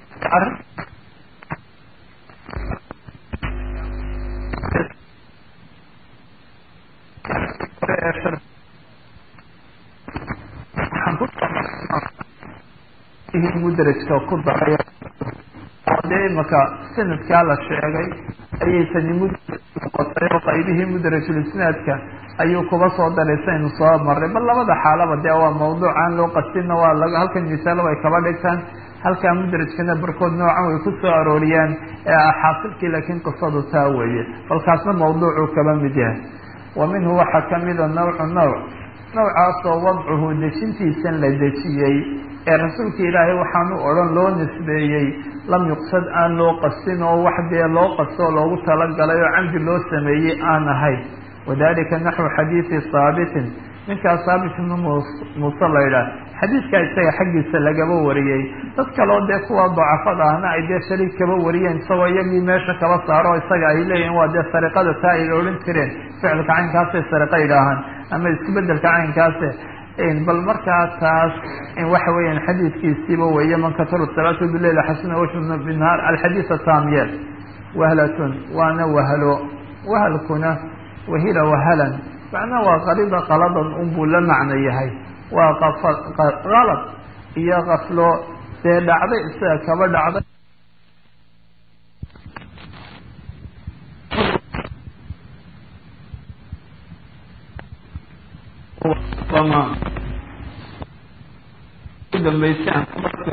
Speaker 2: mudrajka ku daray dee imaka sanadkaa la sheegay ayay tani mudraj noqotay oo qaybihii mudrajulisnaadka ayuu kuba soo daray saynu soo marray bal labada xaalaba dee waa mawduuc aan loo qastinna waa la halkan misaalo ay kaba dhigtaan halkaa mudrajkana barkood noocan way ku soo arooriyaan ee xaasilkii laakiin qisadu taa weeye balkaasna mawduucuu kaba mid yahay wa minhu waxaa kamida nawcu nawc nawcaasoo wadcuhu dejintiisan la dejiyey ee rasuulka ilaahay waxaanu odhan loo nisbeeyey lam yuqsad aan loo qasin oo wax dee loo qasto oo loogu talagalay oo camdi loo sameeyey aan ahayn wadalika naxwu xadiidi saabitin ninkaas saabit ibnu muuse la yidhaah xadiidkaa isaga xaggiisa lagaba wariyey dad kaloo dee kuwa dacafada ahna ay dee shariik kaba wariyeen isagoo iyagii meesha kaba saaro isaga ay leeyihin waa dee sariqada taa ay odhan jireen ficilka caynkaasay sariqa yidhaahaan ama isku bedelka caynkaase bal markaa taas waxa weeyaan xadiidkiisiiba weeye man kataru salaatu bileyl xasuna wajhu binahaar alxadiid taamyeel wahlatun waana wahlo wahalkuna wahila wahalan macnaa waa qalida qaladan unbuu la macno yahay waa qalad iyo kaflo dee dhacday isaga kaba dhacday udambeysay aan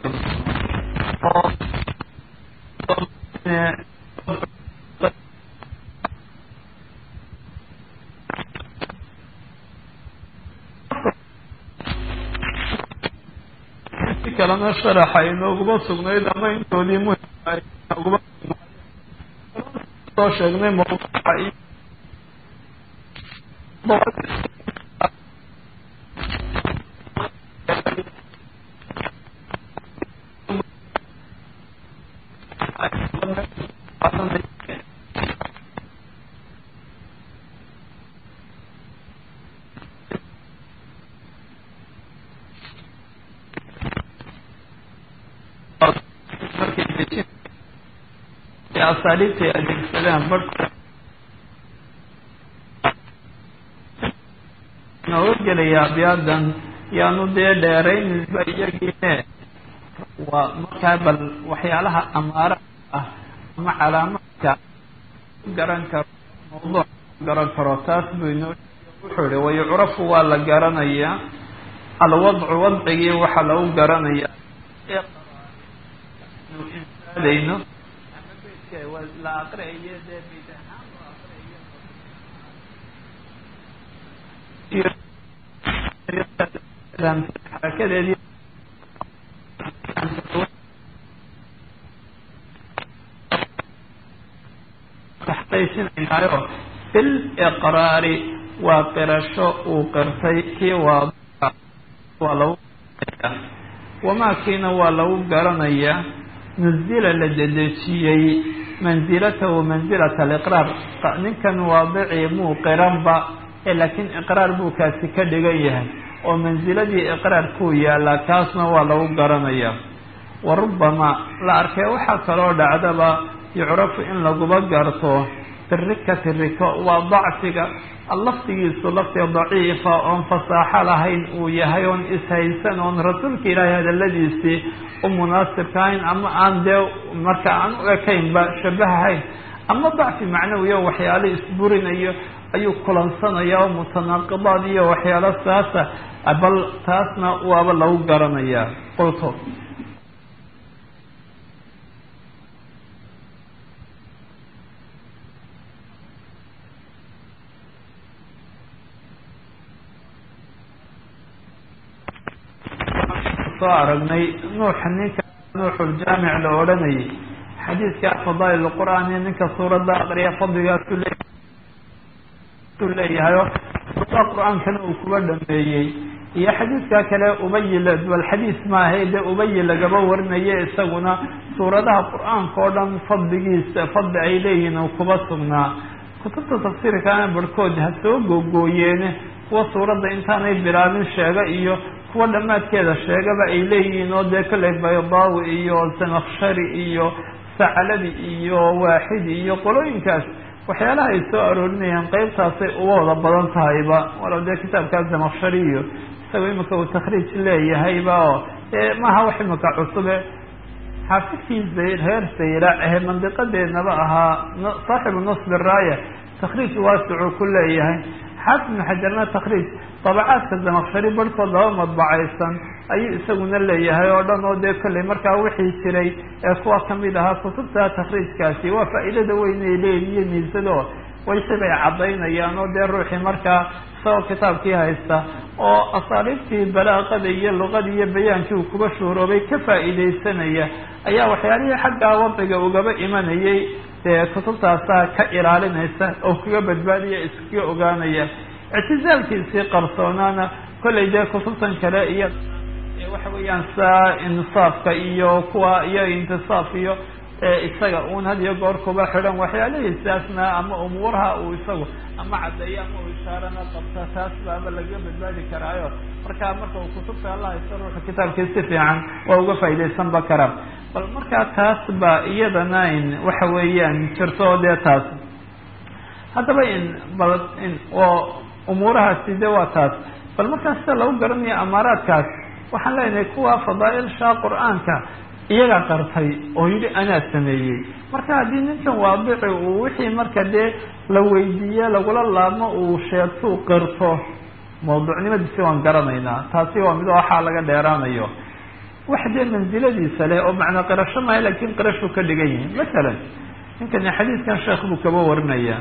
Speaker 2: si kalena sharaxa inooguma sugnayd ama intoodii muhimnooguma soo sheegnay mawduuca iyo asaaliibtay adeegsadaan barhka nooga gelaya abyaadan yaanu dee dheeraynisba iyagiine waa markaa bal waxyaalaha amaara ah ama calaamaadka garan karo mawduuc garan karo taas buu inoo wuxuu ihi wayucrafu waa la garanayaa alwadcu wadcigii waxaa lagu garanayaa insaadayno la aqriayo dee bid ahaan loo aqriayo xarakadeedii taxtaysinaynayo bil iqraari waa qirasho uu qirtay kii waa waa lagu wamaa kiina waa lagu garanayaa nuzila la dedejiyey mansilatahu mansilata aliqraar ninkan waadicii muu qiranba ee laakiin iqraar buu kaasi ka dhigan yahay oo mansiladii iqraarkuu yaallaa kaasna waa lagu garanayaa wa rubbama la arkay waxaa kaloo dhacdaba yucrafu in laguba garto birikati riko waa dacfiga lafdigiisu lafdi daciifa oon fasaaxo lahayn uu yahay oon ishaysan oon rasuulka ilaahay hadaladiisii u munaasibkahayn ama aan dee marka aan u ekaynba shabahahayn ama dacfi macnawiyo waxyaalo isburinayo ayuu kulansanaya oo mutanaaqidaad iyo waxyaalo saasa bal taasna waaba lagu garanayaa qulto soo aragnay nuuxa ninka nuuxuljaamic la odhanayay xadiidka fadaa'il qur'aan iyo ninka suuradda aqriya fadligaasu le u leeyahayo suurada qur-aankana uu kuba dhameeyey iyo xadiidka kale ubayi bal xadiis maahay dee ubayi lagaba warinaye isaguna suuradaha qur-aanka oo dhan fadligiisa fadli ay leeyihiin uu kuba sugnaa kutubta tafsiirkaana barhkood ha soo googooyeene kuwa suuradda intaanay bilaabin sheega iyo kuwa dhammaadkeeda sheegaba ay leeyihiin oo dee kolley baydaawi iyo sanakshari iyo sacladi iyo waaxidi iyo qolooyinkaas waxyaalaha ay soo aroorinayaan qeybtaasay uga wada badan tahayba walow dee kitaabkaas sanakshari iyo isagoo imika uu takhriij leeyahayba oo maaha wax imika cusube xaafidkii zayr reer sayrac ahe mandiqadeednaba ahaa saaxibu nasbi raaya takhriij waasicuu ku leeyahay xaafid ibnu xajarna takhriij dabacaadka zamaqshari barhkood laba madbacaysan ayuu isaguna leeyahay oo dhan oo dee kolley markaa wixii jiray ee kuwa kamid ahaa kutubta takhriijkaasi waa faa'iidada weyn ay leeyihiyo miisado waysibay caddaynayaan oo dee ruuxii markaa isagoo kitaabkii haysta oo asaaliibtii balaaqada iyo luqada iyo bayaankii uu kuba shuuroobay ka faa'iidaysanaya ayaa waxyaalihii xaggaa wadciga ugaba imanayay dee kutubtaasaa ka ilaalinaysa oo kaga badbaadaya iskaga ogaanaya ictizaalkiisii qarsoonaana kollay dee kutubtan kale iyo
Speaker 1: waxa weeyaan saa insaafka iyo kuwa iyo intisaaf iyo isaga un had iyo goor kuba xidhan waxyaalihiisaasna ama umuuraha uu isagu ama caddeeyo ama uu ishaarana qabta taas baaba laga badbaadi karaayo marka marka uu kutubta alla haysto ruuxa kitaabkii si fiican waa uga faaidaysanba karaa bal markaa taas ba iyadana in waxa weeyaan jirto dee taas haddaba in bal in oo umuurahaasi de waa taas bal markaa sida lagu garanayo amaaraadkaas waxaan leenahay kuwa fadaailsha qur-aanka iyagaa qartay oo yidhi anaa sameeyey marka haddii ninkan waadici uu wixii marka dee la weydiiye lagula laabmo uu sheegto u qirto mawduucnimadiisi waan garanaynaa taasi waa mid waxaa laga dheeraanayo wax dee mansiladiisa leh oo macnaa qirasho maha laakiin qirashuu ka dhigan yihin masalan ninkani xadiiskan sheekh buu kaba warinaya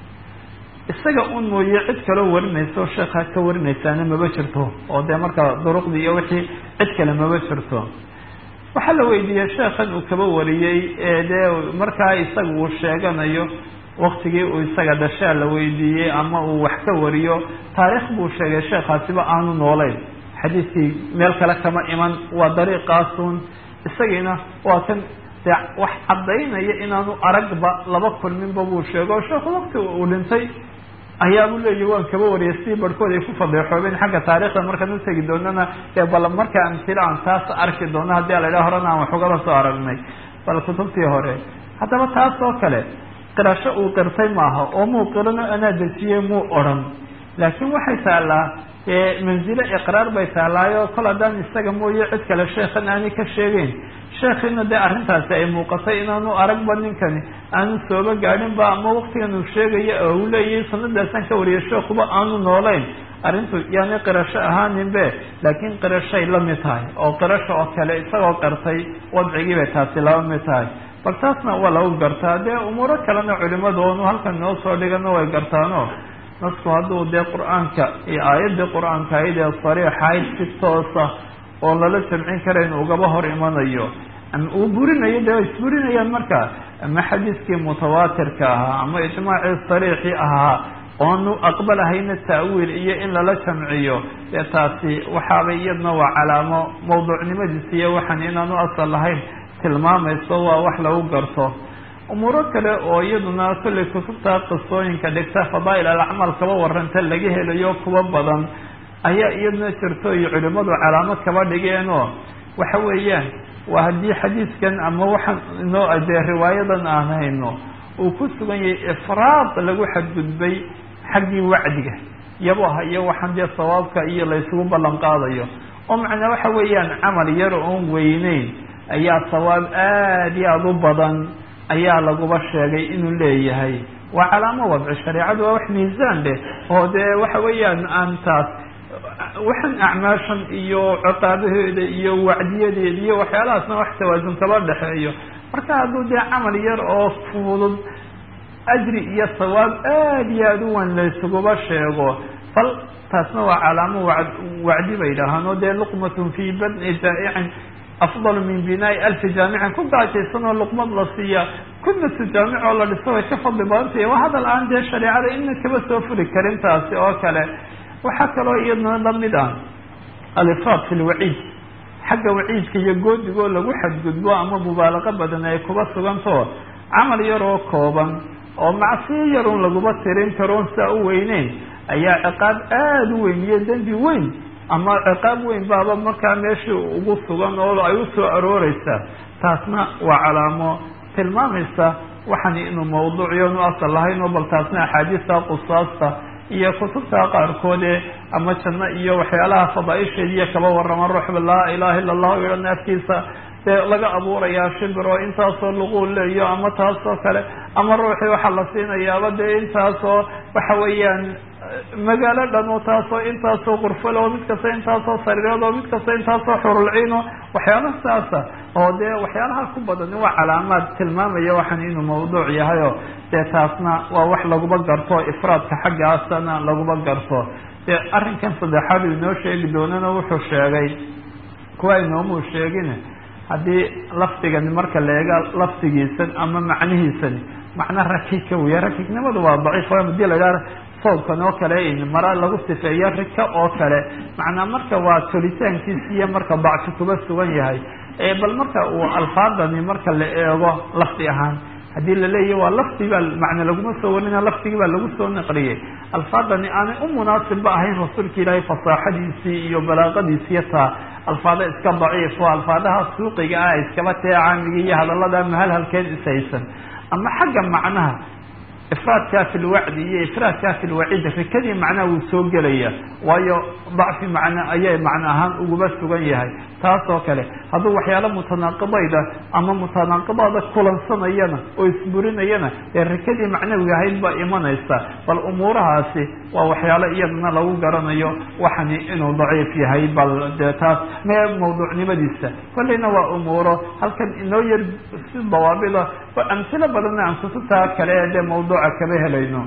Speaker 1: isaga un mooye cid kaloo warinayso sheekha ka warinaysaana maba jirto oo dee marka duruqdii iyo wixii cid kale maba jirto waxaa la weydiiyey sheekhan uu kaba wariyey ee dee markaa isaga uu sheeganayo waktigii uu isaga dhashaa la weydiiyey ama uu wax ka wariyo taariikh buu sheegay sheekhaasiba aanu noolayn xadiiskii meel kale kama iman waa dariiqaasun isagiina waa kan dee wax caddaynaya inaanu aragba laba kulminba buu sheego o sheekhu wakti uu dhintay ayaabuu leeyahi waan kaba wariyay sidii barhkood ay ku fadeexoobeen xagga taarikhda markaan utegi doonana dee bal markaa amtila aan taas arki doono haddii ala idhaha horena aan wax ugaba soo aragnay bal kutubtii hore haddaba taas oo kale qirasho uu qirtay maaha oo muu qirano anaa dejiyey muu odhan laakiin waxay taallaa manzilo iqraar bay taallaayo kol haddaan isaga mooye cid kale sheekhan aanay ka sheegeyn sheekhiina dee arrintaasi ay muuqatay inaanu aragba ninkani aanu sooba gaadhinba ama waktigan uu sheegayo oo uu leeyahay sanadaasaan ka wariyay sheekuba aanu noolayn arrintu yaani qirasho ahaaninbe laakiin qirashay la mid tahay oo qirasho oo kale isagoo qartay wadcigii bay taasi laba mid tahay bal taasna waa lagu gartaa dee umuuro kalena culimadu oonu halkan noo soo dhigano way gartaano nasku hadduu dee qur-aanka iyo aayaddii qur-aanka ayd ee sariixayd si toosa oo lala jamcin karayn ugaba hor imanayo ama uu burinayo dee way isburinayaan marka ama xadiiskii mutawaatirka ahaa ama ijmaacii sariixii ahaa oonu aqbalahayna ta'wiil iyo in lala jamciyo dee taasi waxaabay iyadna waa calaamo mawduucnimadiisa iyo waxaan inaanu asal lahayn tilmaamayso waa wax lagu garto umuuro kale oo iyaduna kollay kutubta qisooyinka dhigta fadaa'il alacmaal kaba waranta laga helayo kuwa badan ayaa iyaduna jirto iyo culimadu calaamad kaba dhigeenoo waxa weeyaan waa haddii xadiiskan ama waxaan inoo dee riwaayadan aan hayno uu ku sugan yahay ifraad lagu xadgudbay xaggii wacdiga yabaha iyo waxaan dee sawaabka iyo la ysugu ballan qaadayo oo macnaa waxa weeyaan camal yar oon weyneyn ayaa sawaab aada iyo aada u badan ayaa laguba sheegay inuu leeyahay waa calaamo wadci shareecadu waa wax miisaan leh oo dee waxa weeyaan aan taas waxaan acmaashan iyo ciqaabaheeda iyo wacdiyadeeda iyo waxyaalahaasna wax tawaasun kaba dhexeeyo marka hadduu dee camal yar oo fudud ajri iyo sawaab aada iyo aada u wan laysuguba sheego bal taasna waa calaamo wa wacdi bay dhahaan oo dee luqmatun fii badni jaa'icin afdal min binaai alfi jaamicin ku gaajaysan oo luqmad la siiya kunatu jaamic oo la dhiso way ka fadli badantay waa hadal aan dee shareecada ina kaba soo furi karin taasi oo kale waxaa kaloo iyadna lamid ah alifraad fi lwaciid xagga waciidka iyo goodigoo lagu xadgudbo ama mubaalaqo badan ay kuba sugantao camal yaroo kooban oo macsiyo yarun laguma tirin karoon saa u weyneyn ayaa ciqaab aada u weyn iyo dembi weyn ama ciqaab weyn baaba markaa meeshii ugu sugan oo ay usoo arooreysaa taasna waa calaamo tilmaamaysa waxaan inuu mawduuciyon u asal lahayn oo bal taasna axaadiista qusaasta iyo kutubta qaarkoode ama janno iyo waxyaalaha fadaaisheed iyo kaba warrama ruuxba laa ilaha illa allahu ihan afkiisa dee laga abuurayaa shimbir oo intaasoo luquu leeyo ama taasoo kale ama ruuxii waxaa la siinayaaba dee intaasoo waxa weeyaan magaalo dhan oo taasoo intaasoo qurfal oo mid kasta intaasoo sariirood oo mid kasta intaasoo xurulciin oo waxyaalaha saasa oo dee waxyaalaha ku badan waa calaamaad tilmaamaya waxaan inuu mawduuc yahay oo dee taasna waa wax laguba garto ifraadka xaggaasana laguba garto dee arrinkan saddexaad uu inoo sheegi doonana wuxuu sheegay kuwa inoomuu sheegin haddii lafdigani marka la eega lafdigiisan ama macnihiisani macna rakika weya rakignimadu waa daciif hadii la idhaha
Speaker 2: soobkan oo kale mara lagu sifeeyo rika oo kale macnaa marka waa tolitaankiisi iyo marka dacfi kuba sugan yahay bal marka uu alfaadani marka la eego lafdi ahaan haddii laleeyahy waa lafdi baa macna laguma soo warina lafdigii baa lagu soo naqliyey alfaadani aanay u munaasibba ahayn rasuulka ilaahay fasaaxadiisii iyo balaaqadiisiiyo taa alfaado iska daciif oo alfaadaha suuqiga ah iskaba tee caamigii iyo hadallada mahalhalkeed ishaysan ama xagga macnaha ifraadkaa fi lwacdi iyo ifraadkaa fi lwaciid rikadii macnaha wuu soo gelaya waayo dacfi macna ayay macno ahaan uguba sugan yahay taas oo kale hadduu waxyaalo mutanaaqidayda ama mutanaaqidada kulansanayana oo isburinayana dee rikadii macnawiga ahayd baa imanaysa bal umuurahaasi waa waxyaalo iyadana lagu garanayo waxani inuu daciif yahay bal dee taas mee mawduucnimadiisa kolleyna waa umuuro halkan inoo yar si dawaabida amsilo badanna aan kutubtaa kale dee mawduuca kaba helayno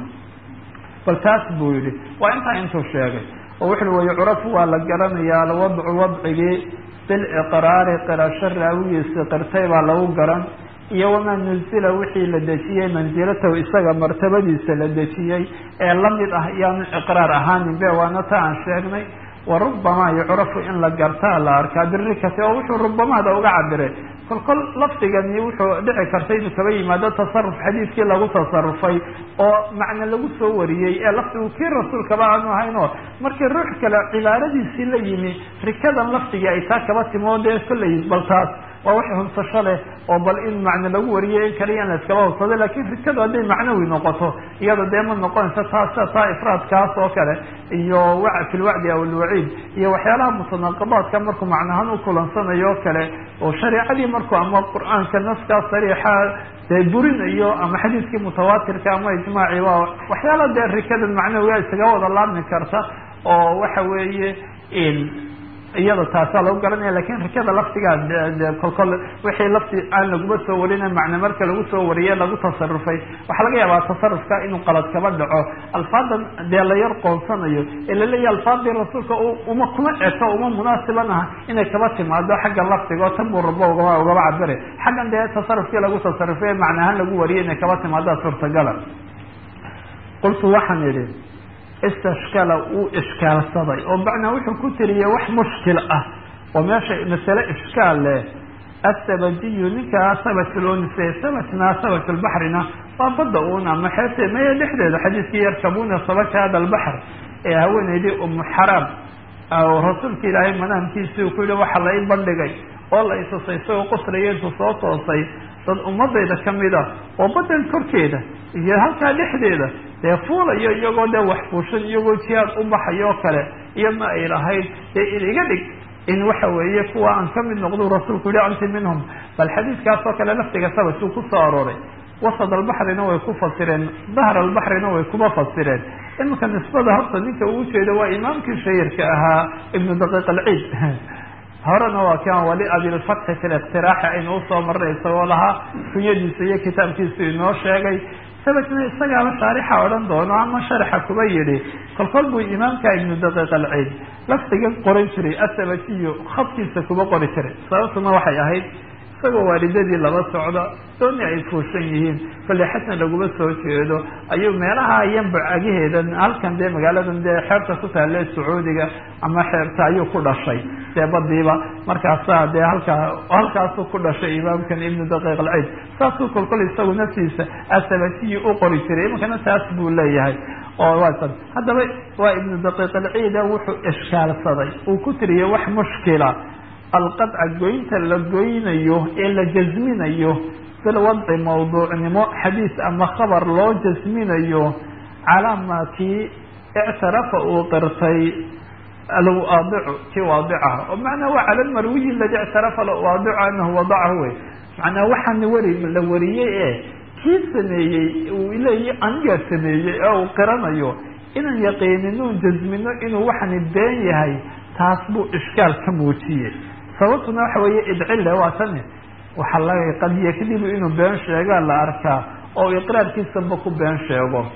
Speaker 2: bal taas buu yihi waa intaa intuu sheegay oo wuxu way curafu waa la garanayaa alwadcu wadcigii biliqraari qirasho raawigiisi qirtay baa lagu garan iyo wamaa nuzila wixii la dejiyey mansilatahu isaga martabadiisa la dejiyey ee lamid ah iyaanu iqraar ahaanin be waana ta aan sheegnay wa rubamaa yucrafu in la gartaa la arkaa birikati oo wuxuu rubamaada uga cabiray kol kol lafdigani wuxuu dhici karta inuu kaba yimaado tasaruf xadiidkii lagu tasarufay oo macna lagu soo wariyey ee lafdigu kii rasuulkaba aanu ahayn oo markii ruux kale cibaaradiisii la yimi rikadan lafdigii ay taa kaba timo dee kolley bal taas waa wax hunsasho leh oo bal in macne lagu wariyay in kaliya in la iskaba hubsado lakin rikadu hadday macnawi noqoto iyada dee ma noqonaysa taas taa ifraadkaas oo kale iyo wa fi lwacdi aw alwaciid iyo waxyaalaha mutanaaqibaadka markuu macnahaan u kulansanayo o kale oo shareicadii markuu ama qur-aanka naskaa sariixa dee burinayo ama xadiidkii mutawaatirka ama ijmaaci waa waxyaala dee rikadan macnawiga isaga wada laabmi karta oo waxa weeye iyada taasaa lagu garanaya lakin rikada laftigaa kolkol wixii lafti aan laguma soo warina macne marka lagu soo wariye lagu tasarufay waxaa laga yaabaa tasarufka inuu qalad kaba dhaco alfaadan dee la yar qoonsanayo ee laleeyahy alfaadii rasuulka uma kuma eto uma munaasiban ah inay kaba timaado xagga laftiga oo tan buu rabo ugaba ugaba cabire xaggan dee tasarufkii lagu tasarufay ee macne ahaan lagu wariyay inay kaba timaado suurtagala qultu waxaan idhi istashkala uu ishkaalsaday oo macnaa wuxuu ku tiriyey wax mushkil ah oo meesha masale ishkaal leh asabajiyu ninkaa sabatulonise sabatna sabatulbaxrina waa badda uun ama xeebtee maya dhexdeeda xadiiskii yarkabuna sabaka hada albaxr ee haweeneydii umu xaraam rasuulka ilaahay manaamkiisii uu ku yihi waxa la i bandhigay oo la isusay isagoo qosraya intuu soo toosay dad ummadayda kamida oo badan korkeeda iyo halkaa dhexdeeda dee fuulayo iyagoo dee wax fuushan iyagoo jihaad u baxayo oo kale iyadna ay lahayd dee in iga dhig in waxa weeye kuwa aan kamid noqdu rasuulku yihi anti minhum bal xadiidkaas oo kale laftiga sabasuu kusoo arooray wasad albaxrina way ku fasireen dahr albaxrina way kuma fasireen iminka nisbada horta ninka uu ujeedo waa imaamkii shahirka ahaa ibnu daqiiq alciid horena waa kan wali abilfatxi fi liqtiraaxi aynu usoo marnay isagoo lahaa kunyadiisa iyo kitaabkiisu inoo sheegay sabajna isagaaba shaarixa odhan doono ama sharaxa kuba yidhi kolkol buu imaamka ibnu daqiiq alciid lafdiga qoran jiray asabajiyo khadkiisa kuba qori jiray sababtuna waxay ahayd isagoo waalidadii laba socda dooni ay fuushan yihiin kolley xasan laguma soo jeedo ayuu meelaha yanbac agaheedan halkan dee magaaladan dee xeebta ku taale sacuudiga ama xeebta ayuu ku dhashay dee badiiba markaasaa dee halkaa halkaasuu ku dhashay imaamkan ibnu daqiiq alciid saasuu kolkol isagu naftiisa asabajiyi u qori jiray imankana taas buu leeyahay oo waa haddaba waa ibnu daqiiq alciida wuxuu ishkaalsaday uu ku tiriyay wax mushkila alqadca goynta la goynayo ee la jasminayo bilwadci mawduucnimo xadiis ama khabar loo jasminayo calaa maa kii ictarafa uu qirtay alwaadicu kii waadicaha oo macnaa waa cala lmarwiyi aladi ictarafa alwaadicu anahu wadacahu wey macnaa waxaana wari la wariyey ee kii sameeyey uu leeyahy anigaa sameeyey ee uu qiranayo inaan yaqiininoon jasmino inuu waxani been yahay taas buu ishkaal ka muujiyey sababtuna waxa weeye idcille waa tani waxaa laga qad yakdibu inuu been sheegaa la arkaa oo iqraarkiisaba ku been sheego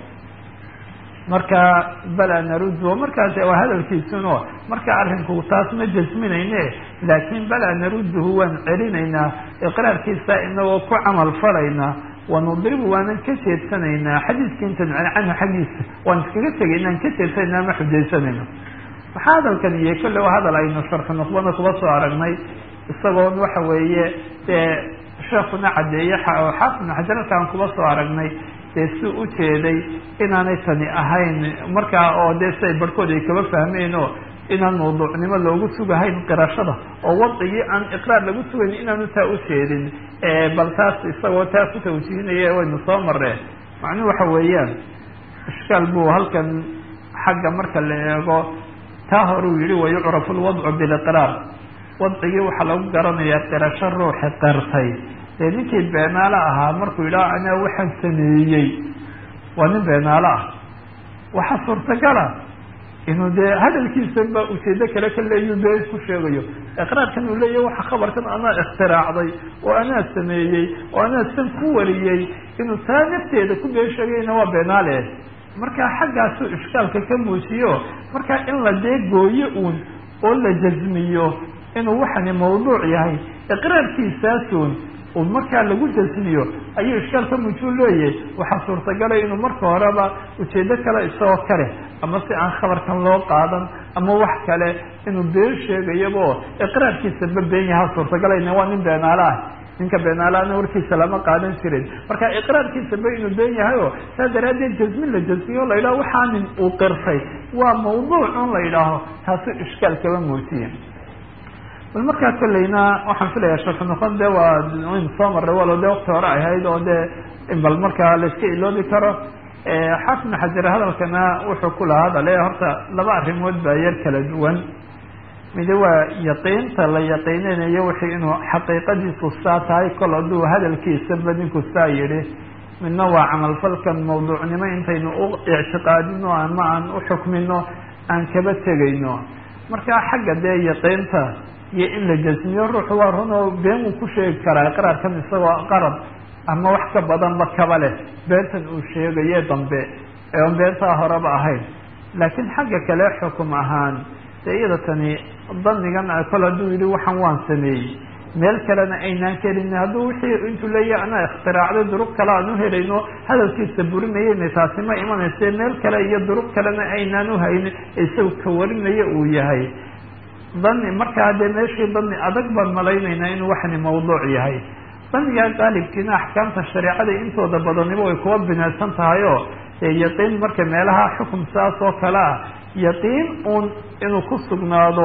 Speaker 2: marka bala naruddu markaas waa hadalkiisuno marka arrinku taas ma jasminayne laakin bala narudduhu waan celinaynaa iqraarkiisa inagoo ku camal falayna wanudribu waanan ka jeedsanaynaa xadiiska intan canhu xaggiisa waan iskaga tegaynaan ka jeedsanayna ma xujaysanayno waxaa hadalkan iyo kolle waa hadal aynu sharxu nuqbana kuba soo aragnay isagoon waxa weeye dee sheekuna caddeeye xaafidna xajaralka aan kuba soo aragnay dee si ujeeday inaanay tani ahayn markaa oo dee siay barhkood ay kaba fahmeen oo inaan mawduucnimo loogu sugahayn qirashada oo wadcigii aan iqraar lagu sugayn inaanu taa ujeedin bal taas isagoo taa ku tawjihinaya waynu soo mareen macnuhu waxa weeyaan ishkaal buu halkan xagga marka la eego taa horuu yihi wayucrafu lwadcu biliqraar wadcigii waxaa lagu garanayaa qirasho ruuxi qirtay dee ninkii beenaalo ahaa markuu yidhaha anaa waxaan sameeyey waa nin beenaalo ah waxaa suurtagala inuu dee hadalkiisa ba ujeedo kale ka leeyu been ku sheegayo iqraarkan uu leeyahy waxa khabarkan anaa ikhtiraacday oo anaa sameeyey oo anaa san ku wariyey inuu taa nafteeda ku been sheegayna waa beenaale markaa xaggaasuu ishkaalka ka muujiyo markaa in la dee gooyo uun oo la jasmiyo inuu waxani mawduuc yahay iqraarkiisaasun uu markaa lagu jasmiyo ayuu ishkaal ka muujuu leeyahay waxaa suurtagalay inuu marka horeba ujeedo kale isagoo kale ama si aan khabarkan loo qaadan ama wax kale inuu been sheegayabo iqraarkiisaba been yahaa suurtagalayna waa nin beenaalo ah ninka beenaalaana warkiisa lama qaadan jirin marka iqraarkiisaba inuu been yahay oo saa daraaddeed jasmin la jasmiyo la yidhaho waxaa nin uu qirtay waa mawduuc un la yidhaaho taasu ishkaal kaba muujiya bal markaa kolleyna waxaan filaya sharxu noqon de waa waynu soo marray walo de wakti hore ahayd oo de bal markaa layska iloobi karo xaafidna xajar hadalkana wuxuu ku lahaa hadale horta laba arrimood baa yar kala duwan mide waa yaqiinta la yaqiininayo wixii inuu xaqiiqadiisu saa tahay kol hadduu hadalkiisaba ninku saa yidhi midna waa camalfalkan mawduucnimo intaynu u ictiqaadino ama aan uxukmino aan kaba tegayno marka xagga dee yaqiinta iyo in la jasmiyo ruuxu waa run oo been uu ku sheegi karaa iqraarkan isagoo qarab ama wax ka badanba kaba leh beentan uu sheegaye dambe ee on beentaa horeba ahayn laakiin xagga kale xukum ahaan dee iyada tani danigan kol hadduu yihi waxaan waan sameeyey meel kalena aynaan kelin hadduu wixii intuu leeyahay anaa ikhtiraacday durug kale aan uhelayno hadalkiisa burinayana taasi ma imanayse meel kale iyo durug kalena aynaan uhaynin isaga ka warinaya uu yahay dani markaa dee meeshii dani adag baan malaynaynaa inuu waxani mawduuc yahay danigaa qaalibkiina axkaamta shareecada intooda badaniba way kuwa binaysan tahay oo dee yaqiin marka meelaha xukum saas oo kale ah yaqiin uun inuu ku sugnaado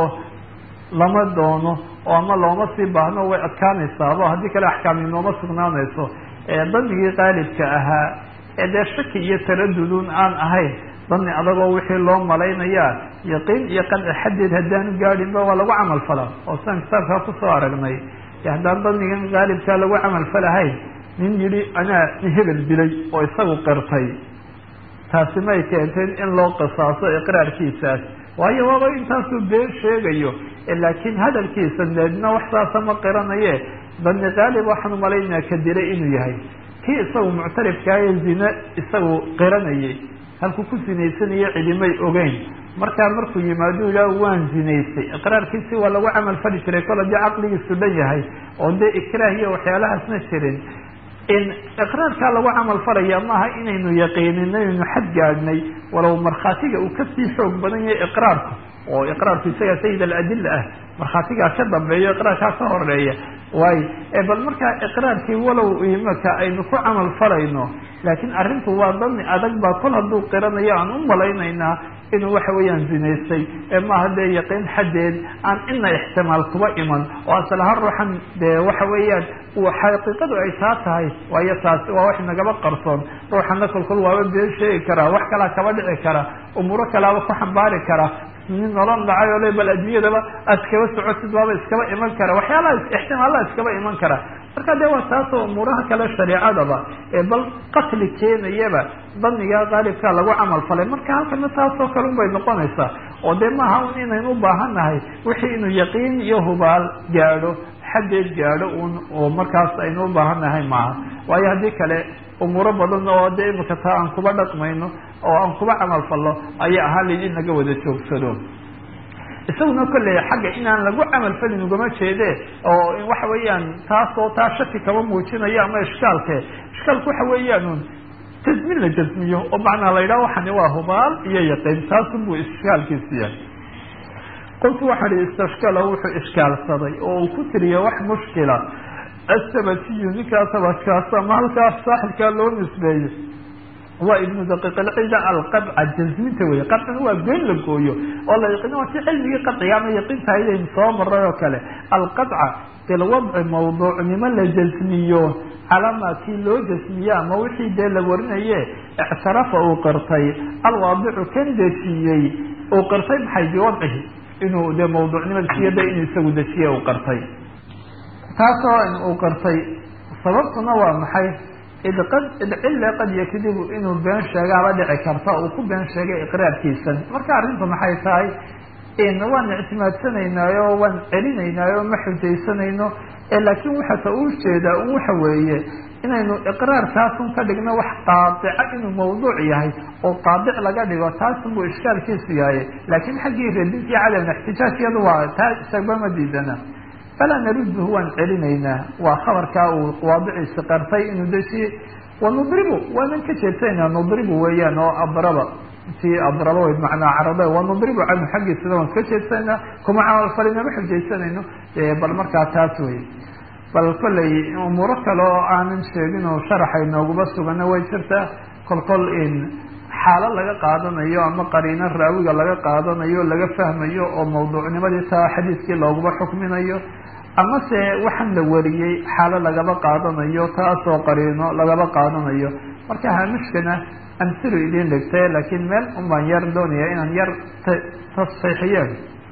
Speaker 2: lama doono oo ama looma sii baahno way adkaanaysaabo haddii kale axkaami nooma sugnaanayso danigii qaalibka ahaa ee dee shaki iyo taradudun aan ahayn dani adagoo wixii loo malaynayaa yaqiin iyo qanci xaddeed haddaanu gaadhinba waa lagu camal falaa oo siaan kitaabkaa kusoo aragnay haddaan danigan qaalibkaa lagu camal falahayn nin yihi anaa hebel dilay oo isagu qirtay taasi may keenteen in loo qisaaso iqraarkiisaas waayo waaba intaasuu been sheegayo laakiin hadalkiisa deedna wax saasa ma qiranaye dani qaalib waxaan umalaynaa ka dilay inuu yahay kii isagu muctarifkaayo zine isagu qiranayay halkuu ku sinaysanaya cidimay ogeyn markaa markuu yimaado yidhaah waan zinaystay iqraarkiisi waa lagu camal fali jiray kol haddii caqligiisu dhan yahay oo dee ikraah iyo waxyaalahaasna jirin in iqraarkaa lagu camal falaya maaha inaynu yaqiinin inaynu xad gaadhnay walow markhaatiga uu kasii xoog badan yahay iqraarku oo iqraarku isagaa sayid aladila ah markhaatigaa ka dambeeyo iqraarkaa ka horeeya waayo bal markaa iqraarkii walow imaka aynu ku camal falayno laakiin arrinku waa dani adag baa kol hadduu qiranayo aan u malaynaynaa inuu waxa weeyaan zinaystay ee maaha dee yaqiin xaddeed aan ina ixtimaal kuba iman oo asal ahaan ruuxan dee waxa weeyaan xaqiiqadu ay taa tahay waayo taasi waa wax nagaba qarsoon ruuxana kolkol waaba been sheegi karaa wax kalaa kaba dhici kara umuuro kalaaba ku xambaari kara nin nolon dhacay oo le bal adduunyadaba aad iskaba socotid waaba iskaba iman kara waxyaalaha ixtimaalaha iskaba iman kara marka de waa taasoo umuuraha kale shareecadaba ee bal qatli keenayaba daniga qaalibkaa lagu camal falay marka halkana taasoo kale un bay noqonaysaa oo dee maaha un inaynu u baahannahay wixii inuu yaqiin iyo hubaal gaadho xaddeed gaadho un oo markaas aynu u baahannahay maaha waayo haddii kale umuuro badan oo dee imika taa aan kuba dhaqmayno oo aan kuba camal fallo ayaa ahaan layd in laga wada joogsado
Speaker 1: isaguna kolley xagga inaan lagu camal falin ugama jeede oo waxa weeyaan taas oo taa shaki kama muujinayo ama ishkaalke ishkaalku waxa weeyaan un jasmin la jasmiyo oo macnaa la yidhaha waxani waa hubaal iyo yaqiin taasunbuu ishkaalkiisi yahay qoltu waxaa ihi istashkala wuxuu ishkaalsaday oo uu ku tiriya wax mushkila asabatiyu ninkaa sabadkaas ama halkaas saaxibkaa loo nisbeeyo waa ibnu daqiiq alcida alqadca jasminta wey qadcina waa goyn la gooyo oo la yaqiin waa si cilmigii qadciga ama yaqiintahaydaynu soo maray oo kale alqadca bilwadci mawduucnimo la jasmiyo calama kii loo jasmiye ama wixii dee la warinaye ictirafa uu qirtay alwaadicu kan dejiyey uu qirtay maxay biwadcihi inuu dee mawduucnimadiisiyo de inuu isagu dejiye uu qirtay taasoo uu qirtay sababtuna waa maxay id qad id cille qad yakdibu inuu been sheegaaba dhici karta uu ku been sheegay iqraarkiisan marka arrintu maxay tahay waan ictimaadsanaynaayo waan celinaynaayo ma xujaysanayno laakiin waxata uu jeedaa un waxa weeye inaynu iqraarkaasun ka dhigno wax qaadica inuu mawduuc yahay oo qaadic laga dhigo taasun buu ishkaalkiisu yahay laakiin xaggii radintii cadam ixtijaaj iyadu waa taa isagba ma diidana falaa naruduhu waan celinaynaa waa khabarkaa uu waadiciisi qartay inuu dejiye wanudribu waanan ka jeedsanayna nudribu weeyaan oo adraba ti adraba way macnaa carada wanudribu canhu xaggiisana waan ka jeedsanayna kuma camalfalina ma xujaysanayno bal markaa taas wey bal kollay umuuro kale oo aanan sheegin oo sharaxa inooguma sugana way jirtaa kol kol in xaalo laga qaadanayo ama qariino raawiga laga qaadanayo laga fahmayo oo mawduucnimadii taa xadiiskii looguma xukminayo ama se waxaan la wariyey xaalo lagaba qaadanayo taasoo qariino lagaba qaadanayo marka haamishkana amsilu idin dhigtay laakiin meel unbaan yar doonaya inaan yar tasxiixiyeen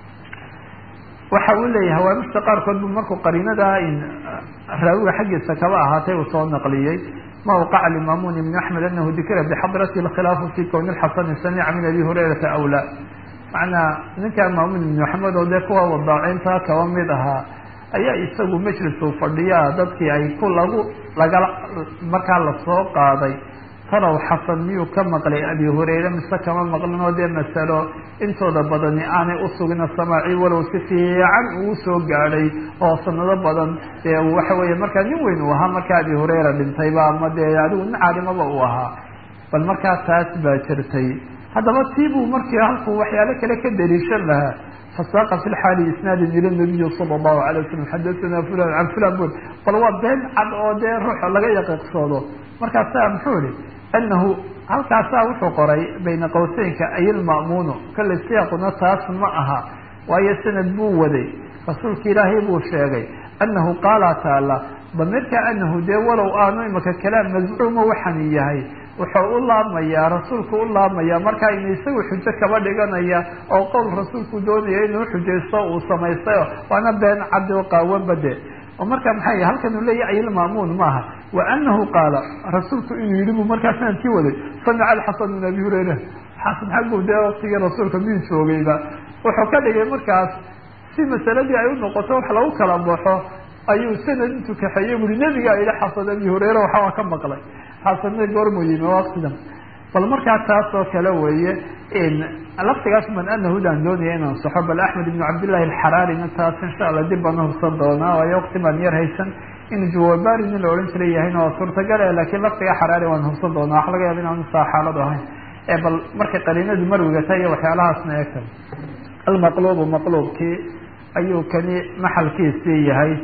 Speaker 1: waxa uu leeyahay hawaamishta qaarkood bu markuu qariinadaa in raawiga xaggiisa kaba ahaatay uu soo naqliyey ma waqaca limamun ibn axmed anahu dikira bixadrati اkhilaafu fi kwn اxasani samica min abi hurayrata aw la macnaa ninkaa maamun ibn axmed oo dee kuwa wadaacinta kaba mid ahaa ayaa isagu majlis uu fadhiyaa dadkii ay ku lagu lagala markaa lasoo qaaday talow xasan miyuu ka maqlay abi hurayre mise kama maqlin oo dee masalo intooda badani aanay usugina samaaci walow si fiican uu soo gaadhay oo sanado badan dee waxa weeye markaa nin weyn uu ahaa markaa abi hurayra dhintayba ama dee adigu nin caalimaba uu ahaa bal markaa taas baa jirtay haddaba tii buu markii halkuu waxyaalo kale ka daliishan lahaa fasaaqa fi lxaali isnaadin ila nabiyi sala allahu alay wasalam xadathana fulan can fulan bul bal waa been cad oo dee ruuxa laga yaqiiqsoodo markaasaa muxuu ihi anahu halkaasaa wuxuu qoray bayna qowseynka ayilma'muunu kale siyaaquna taas ma aha waayo sanad buu waday rasuulka ilaahay buu sheegay anahu qaala taala damirka anahu dee walow aanu imaka kalaam mazcuuma waxaan yahay wuxuu u laabmayaa rasuulku u laabmayaa markaa inu isagu xujo kaba dhiganaya oo qowl rasuulku doonaya inuu xujaysto uu samaystayo waana been caddi o qaawan bade oo marka maxay y halkan uu leeyahy ayilma'muun maaha wa anahu qaala rasuulku inuu yidhi buu markaa sanadkii waday samica alxasan min abi hurayra xasan xaggu dee waktigii rasuulka miyuu joogayba wuxuu ka dhigay markaas si masaladii ay u noqoto wax lagu kala baxo ayuu sanad intuu kaxeeyey buri nebigaa yihi xasan abi hurayra waxaa ka maqlay xasanna goormuu yimi waktidan bal markaa taas oo kale weeye laftigaas man anahudaan doonaya inaan saxo bal axmed ibn cabdillahi alxaraarina taas insha allah dib baan uhubsan doonaa waayo wakti baan yar haysan in jawabari nin la odhan jiray yahayna waa suurtagale laakiin laftiga xaraari waan hubsan doonaa waxa laga yaaba inaan saa xaalad ahayn bal markay qariinadu marwiga tahay iyo waxyaalahaasna eegta almaqlubu maqluubkii ayuu kani maxalkiisii yahay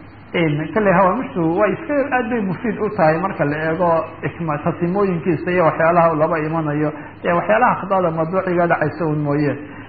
Speaker 1: kale hawaamishu way iska aad bay mufiid u tahay marka la eego tasimooyinkiisa iyo waxyaalaha u laba imanayo ee waxyaalaha khadada madbuuciga dhacaysa un mooye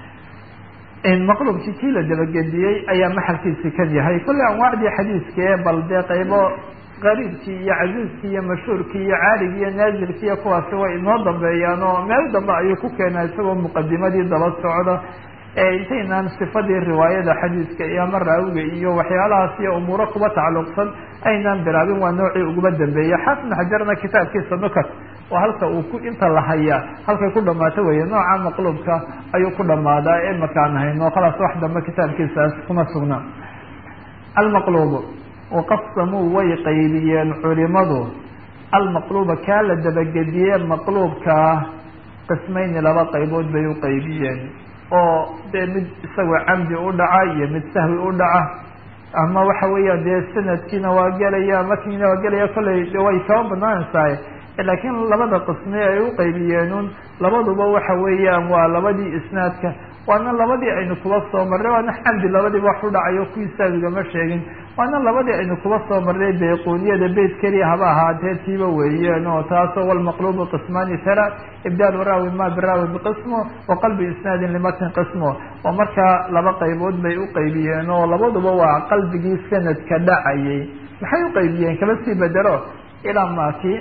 Speaker 1: maqlubkii kii la dabagediyey ayaa maxalkiisi kan yahay kolle anwaacdii xadiiskee bal dee qaybo qariibkii iyo casiiskii iyo mashhuurkii iyo caaligii iyo naazilkii iyo kuwaasi way inoo dambeeyaan oo meel dambe ayuu ku keenaa isagoo muqadimadii daba socda intaynaan sifadii riwaayada xadiiska iyo ama raawiga iyo waxyaalahaas iyo umuuro kuba tacalluqsan aynaan bilaabin waa noocii uguba dambeeya xaafid xajarna kitaabkiisa nukat oo halka uu ku inta la hayaa halkay ku dhamaato weeye nooca maqluubka ayuu ku dhamaadaa ee makaan hayno khalaas wax dambe kitaabkiisaas kuma sugna almaqluubu waqasamuu way qaybiyeen culimadu almaqluuba kaa la dabagediye maqluubkaa qismayni laba qaybood bay u qaybiyeen
Speaker 2: oo dee mid isagoo camdi u dhaca iyo mid sahwi u dhaca ama waxa weeyaan dee sanadkiina waa gelaya matnigiina waa gelaya kollay de way kaba banaanaysahay laakiin labada qisme ay u qaybiyeenun labaduba waxa weeyaan waa labadii isnaadka waana labadii aynu kuba soo marnay waana xamdi labadiiba wax u dhacayo kuwii saawigama sheegin waana labadii aynu kuba soo marnay bayquuniyada beyt keliya haba ahaatee tiiba weeyeen oo taasoo walmaqlubu qismaani tala ibdaal raawi ma biraawi biqismo wa qalbi isnaadin limatn qismo oo markaa laba qaybood bay u qaybiyeen oo labaduba waa qalbigii sanadka dhacayay maxay u qaybiyeen kaba sii bedelo ilaa maaki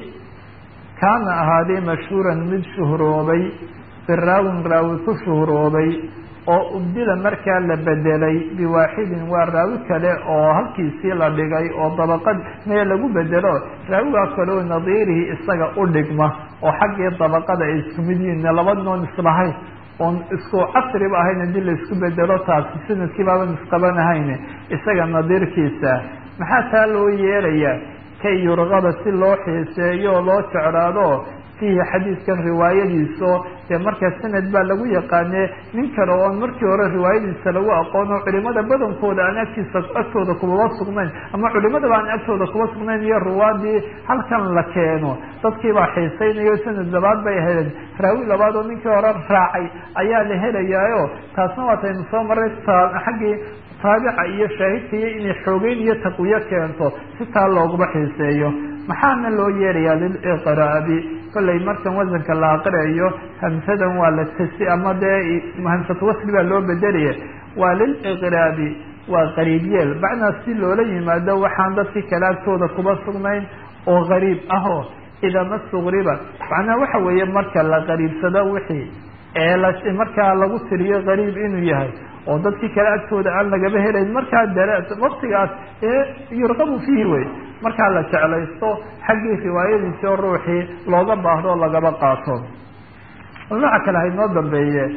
Speaker 2: kaana ahaaday mashhuuran mid shuhroobay biraawin raawi ku shuhroobay oo ubdila markaa la bedelay biwaaxidin waa raawi kale oo halkiisii la dhigay oo dabaqad mee lagu bedelo raawigaa kale oo nadiirihi isaga u dhigma oo xaggii dabaqada ay isku mid yihiin labadnoon islahayn oon isku casriba ahayn hadii laisku bedelo taasi sanadkii baaban isqabanahayn isaga nadiirkiisa maxaa taa loo yeelayaa kay yurqaba si loo xiiseeyo oo loo jeclaado fiihi xadiidkan riwaayadiiso dee markaa sanad baa lagu yaqaane nin kale oon markii hore riwaayadiisa lagu aqoono culimada badankooda aan agtiisa agtooda kubaba sugnayn ama culimadaba aan agtooda kuba sugnayn iyo ruwaadii halkan la keeno dadkiibaa xiisaynayo sanad labaad bay ahaydeen raawi labaad oo ninkii hore raacay ayaa la helayaayo taasna waataynu soo maray xaggii taabica iyo shaahidka iyo inay xoogeyn iyo taqwiyo keento si taa looguma xiiseeyo maxaana loo yeelayaa liliqraabi kollay markan wasanka la aqriayo hamsadan waa la tasi ama dee hamsatu wasli baa loo bedelaya waa liliqraabi waa qariibyeel macnaa si loola yimaado waxaan dadkii kale agtooda kuba sugnayn oo qariib ahoo idaa masuqriba macnaha waxa weeye marka la qariibsado wixii ee la markaa lagu tiriyo qariib inuu yahay oo dadkii kale agtooda aan lagaba helayn markaa dare waktigaas ee yurqabu fiihi wey markaa la jeclaysto xaggii riwaayadiisi oo ruuxii looga baahdo o lagaba qaato nooca kale haynoo dambeeye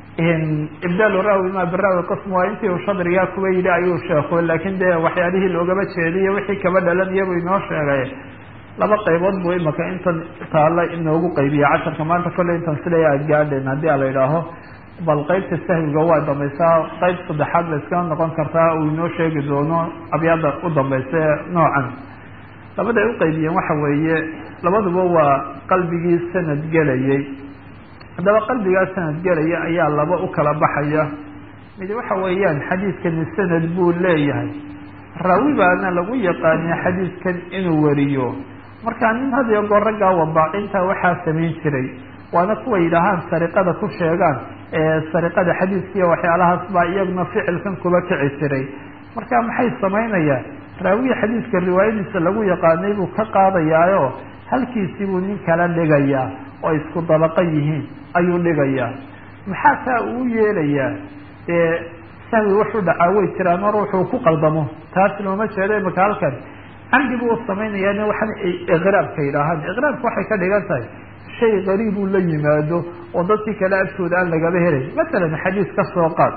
Speaker 2: ibdaal raawi ma biraawi qism waa intii uu shadrigaa kuba yidhi ayuu sheeko laakiin dee waxyaalihii loogaba jeediye wixii kaba dhalanaya buu inoo sheegay laba qaybood buu imaka intan taalla inoogu qaybiya casharka maanta kolley intan siday aad gaadheen haddii a la idhaaho bal qaybta sahwiga waa dambaysaa qayb saddexaad ba iskala noqon kartaa uu inoo sheegi doono abyaada u dambaysa ee noocan labaday u qaybiyeen waxa weeye labaduba waa qalbigii sanad gelayay haddaba qalbigaa sanad gelaya ayaa laba u kala baxaya mid waxa weeyaan xadiidkani sanad buu leeyahay raawi baana lagu yaqaaniya xadiidkan inuu wariyo markaa nin had iyo goor raggaa wabaacinta waxaa samayn jiray waana kuwa yidhaahaan sariqada ku sheegaan sariqada xadiidkiiyo waxyaalahaas baa iyaguna ficilkan kuba kici jiray marka maxay samaynayaan raawiga xadiidka riwaayadiisa lagu yaqaanay buu ka qaadayaayo halkiisii buu nin kala dhigayaa oo isku dabaqa yihiin ayuu dhigayaa maxaa taa uu yeelayaa dee sahwi wuxuu dhacaa way jiraan oo ruuxuu ku qaldamo taas looma jeedo imaka halkan camdi buu samaynayaa waxaan iqraabka yidhaahaan iqraabka waxay ka dhigan tahay shay qariib uu la yimaado oo dadkii kale agtooda aan lagaba helay masalan xadiis ka soo qaad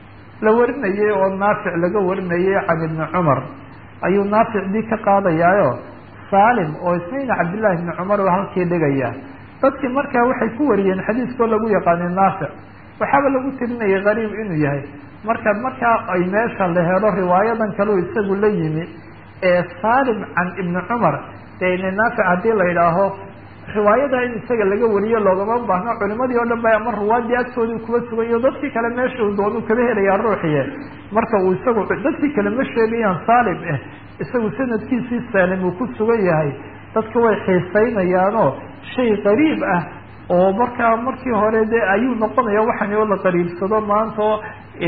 Speaker 2: la warinayay oo naafic laga warinayay can ibni cumar ayuu naafic dii ka qaadayaayo saalim oo ismayna cabdillahi ibni cumar oo halkii dhigaya dadkii markaa waxay ku wariyeen xadiiskoo lagu yaqaanay naafic waxaaba lagu tirinayay qariib inuu yahay marka markaa ay meesha la helo riwaayadan kaleu isagu la yimi ee saalim can ibni cumar dee ina naafic haddii la yidhaaho riwaayada in isaga laga wariyo loogama baahno culimadii oo dhan ba ama ruwaadii agtoodii kuba sugayo dadkii kale meesha uu doonu kaba helayaa ruuxiye marka uu isagu dadkii kale ma sheegayaan saalim eh isagu sanadkiisii saalim uu ku sugan yahay dadka way xiisaynayaanoo shay qariib ah oo markaa markii hore de ayuu noqonaya waxani oo la qariibsado maanta oo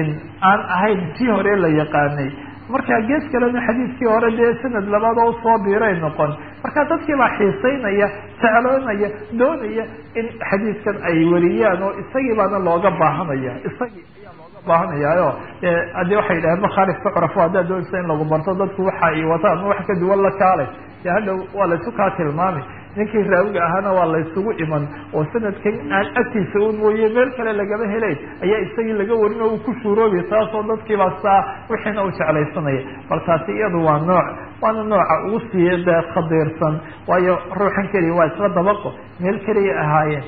Speaker 2: aan ahayn tii hore la yaqaanay marka gees kalena xadiidkii hore dee sanad labaad oo usoo biiray noqon marka dadkii baa xiisaynaya jecloonaya doonaya in xadiidkan ay wariyaan oo isagii baana looga baahanaya isagii ayaa looga baahanayaayo haddii waxay yidhaheen makhaalif tucrafo haddaad doonaysa in lagu barto dadku waxa ay wataan ama wax ka duwan la kaalay dee hadhow waa laysu kaa tilmaamay ninkii raawiga ahaana waa laysugu iman oo sanadkan aan agtiisa un mooye meel kale lagama helayn ayaa isagii laga warin oo uu ku shuuroobi taasoo dadkiibaa saa wixiina u jeclaysanaya bal taasi iyadu waa nooc waana nooca ugu sii dee khadiirsan waayo ruuxan keliya waa isla dabaqo meel keliya ahaayeen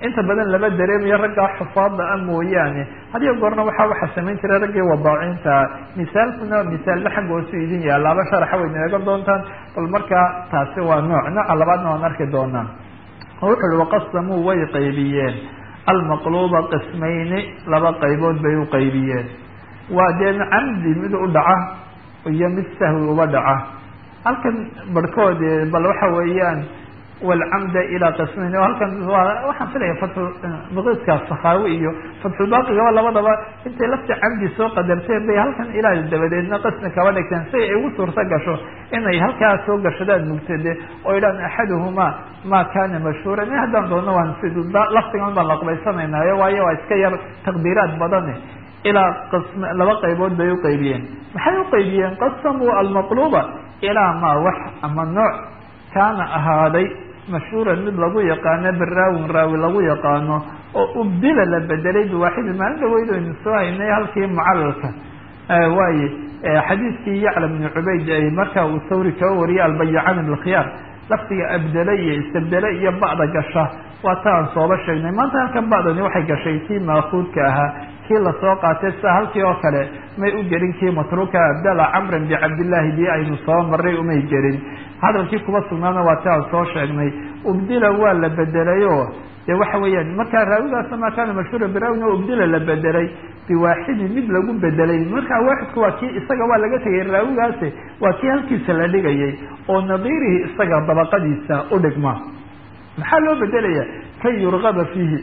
Speaker 1: inta badan lama dareemayo raggaa xufaada a mooyaane hadiyo goorna waxaa waxaa samayn jiray raggii wadaacinta misaalkuna misaalna xagga hoosu idin yaalaaba sharaxa wayna eegan doontaan bal markaa taasi waa nooc nooca labaadna waan arki doonaa wuxu uhi waqasamuu way qaybiyeen almaqluuba qismayni laba qaybood bay u qaybiyeen waa dee camdi mid u dhaca iyo mid sahwi uba dhaca halkan barhkood bal waxa weeyaan walcamda ilaa qismayn halkan waa waxaan filaya fatmuqiska sakaawi iyo fatxulbaaqigaba labadaba intay lafta camdi soo qadarteen bay halkan ilaa dabadeedna qismi kaba dhigteen si ay ugu suurto gasho inay halkaa soo gashadaan mugtade oo idhaan axaduhumaa ma kana mashhuuran haddaan doona waan si laftigan baan laqbaysanaynayo waayo waa iska yar taqdiiraad badane ilaa qism laba qaybood bay uqaybiyeen maxay uqaybiyeen qasamuu almaqluba ilaa maa wax ama nooc kaana ahaaday mashhuuran mid lagu yaqaano biraawin raawi lagu yaqaano oo ubdila la bedelay biwaaxidi maalin dhaweyd aynu soo haynay halkii mucalalka waaye xadiidkii yacla bni cubayd ay markaa uu sawri kaga wariyay albayacani bilkhiyaar laftiga abdele iyo istabdele iyo ba'da gasha waa ta aan sooba sheegnay maanta halkan ba'dani waxay gashay kii maakuudka ahaa kii lasoo qaatay sida halkii oo kale may u gelin kii matruuka abdala camran bicabdillaahi bi aynu soo maray umay gelin hadalkii kuma sugnaana waa ti aan soo sheegnay ubdila waa la bedelayo dee waxa weeyaan markaa raawigaasa maa kaana mashhuura biraawina ubdila la bedelay biwaaxidin mid lagu bedelay markaa waaxidku waa kii isaga waa laga tegay raawigaasi waa kii halkiisa la dhigayay oo nadiirihi isaga dabaqadiisa u dhigma maxaa loo bedelaya kay yurgaba fiihi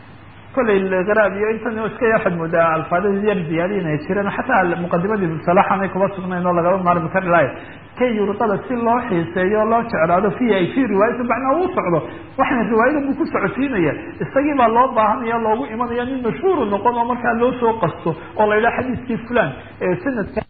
Speaker 1: kollay qraab iyo intan iska waxaad moodaa alfaadada yar ziyaadiin ay jireen xataa muqadimadii salaxanay kuma sugnayn oo lagaba maarmi kari lahay kay yurqada si loo xiiseeyo loo jeclaado fiihi ay fii riwaayati macnaa uu socdo waxna riwaayada buu ku socodsiinaya isagii baa loo baahanaya loogu imanaya nin mashhuuru noqon oo markaa loo soo qasto oo la yidhaha xadiiskii fulan ee sanadka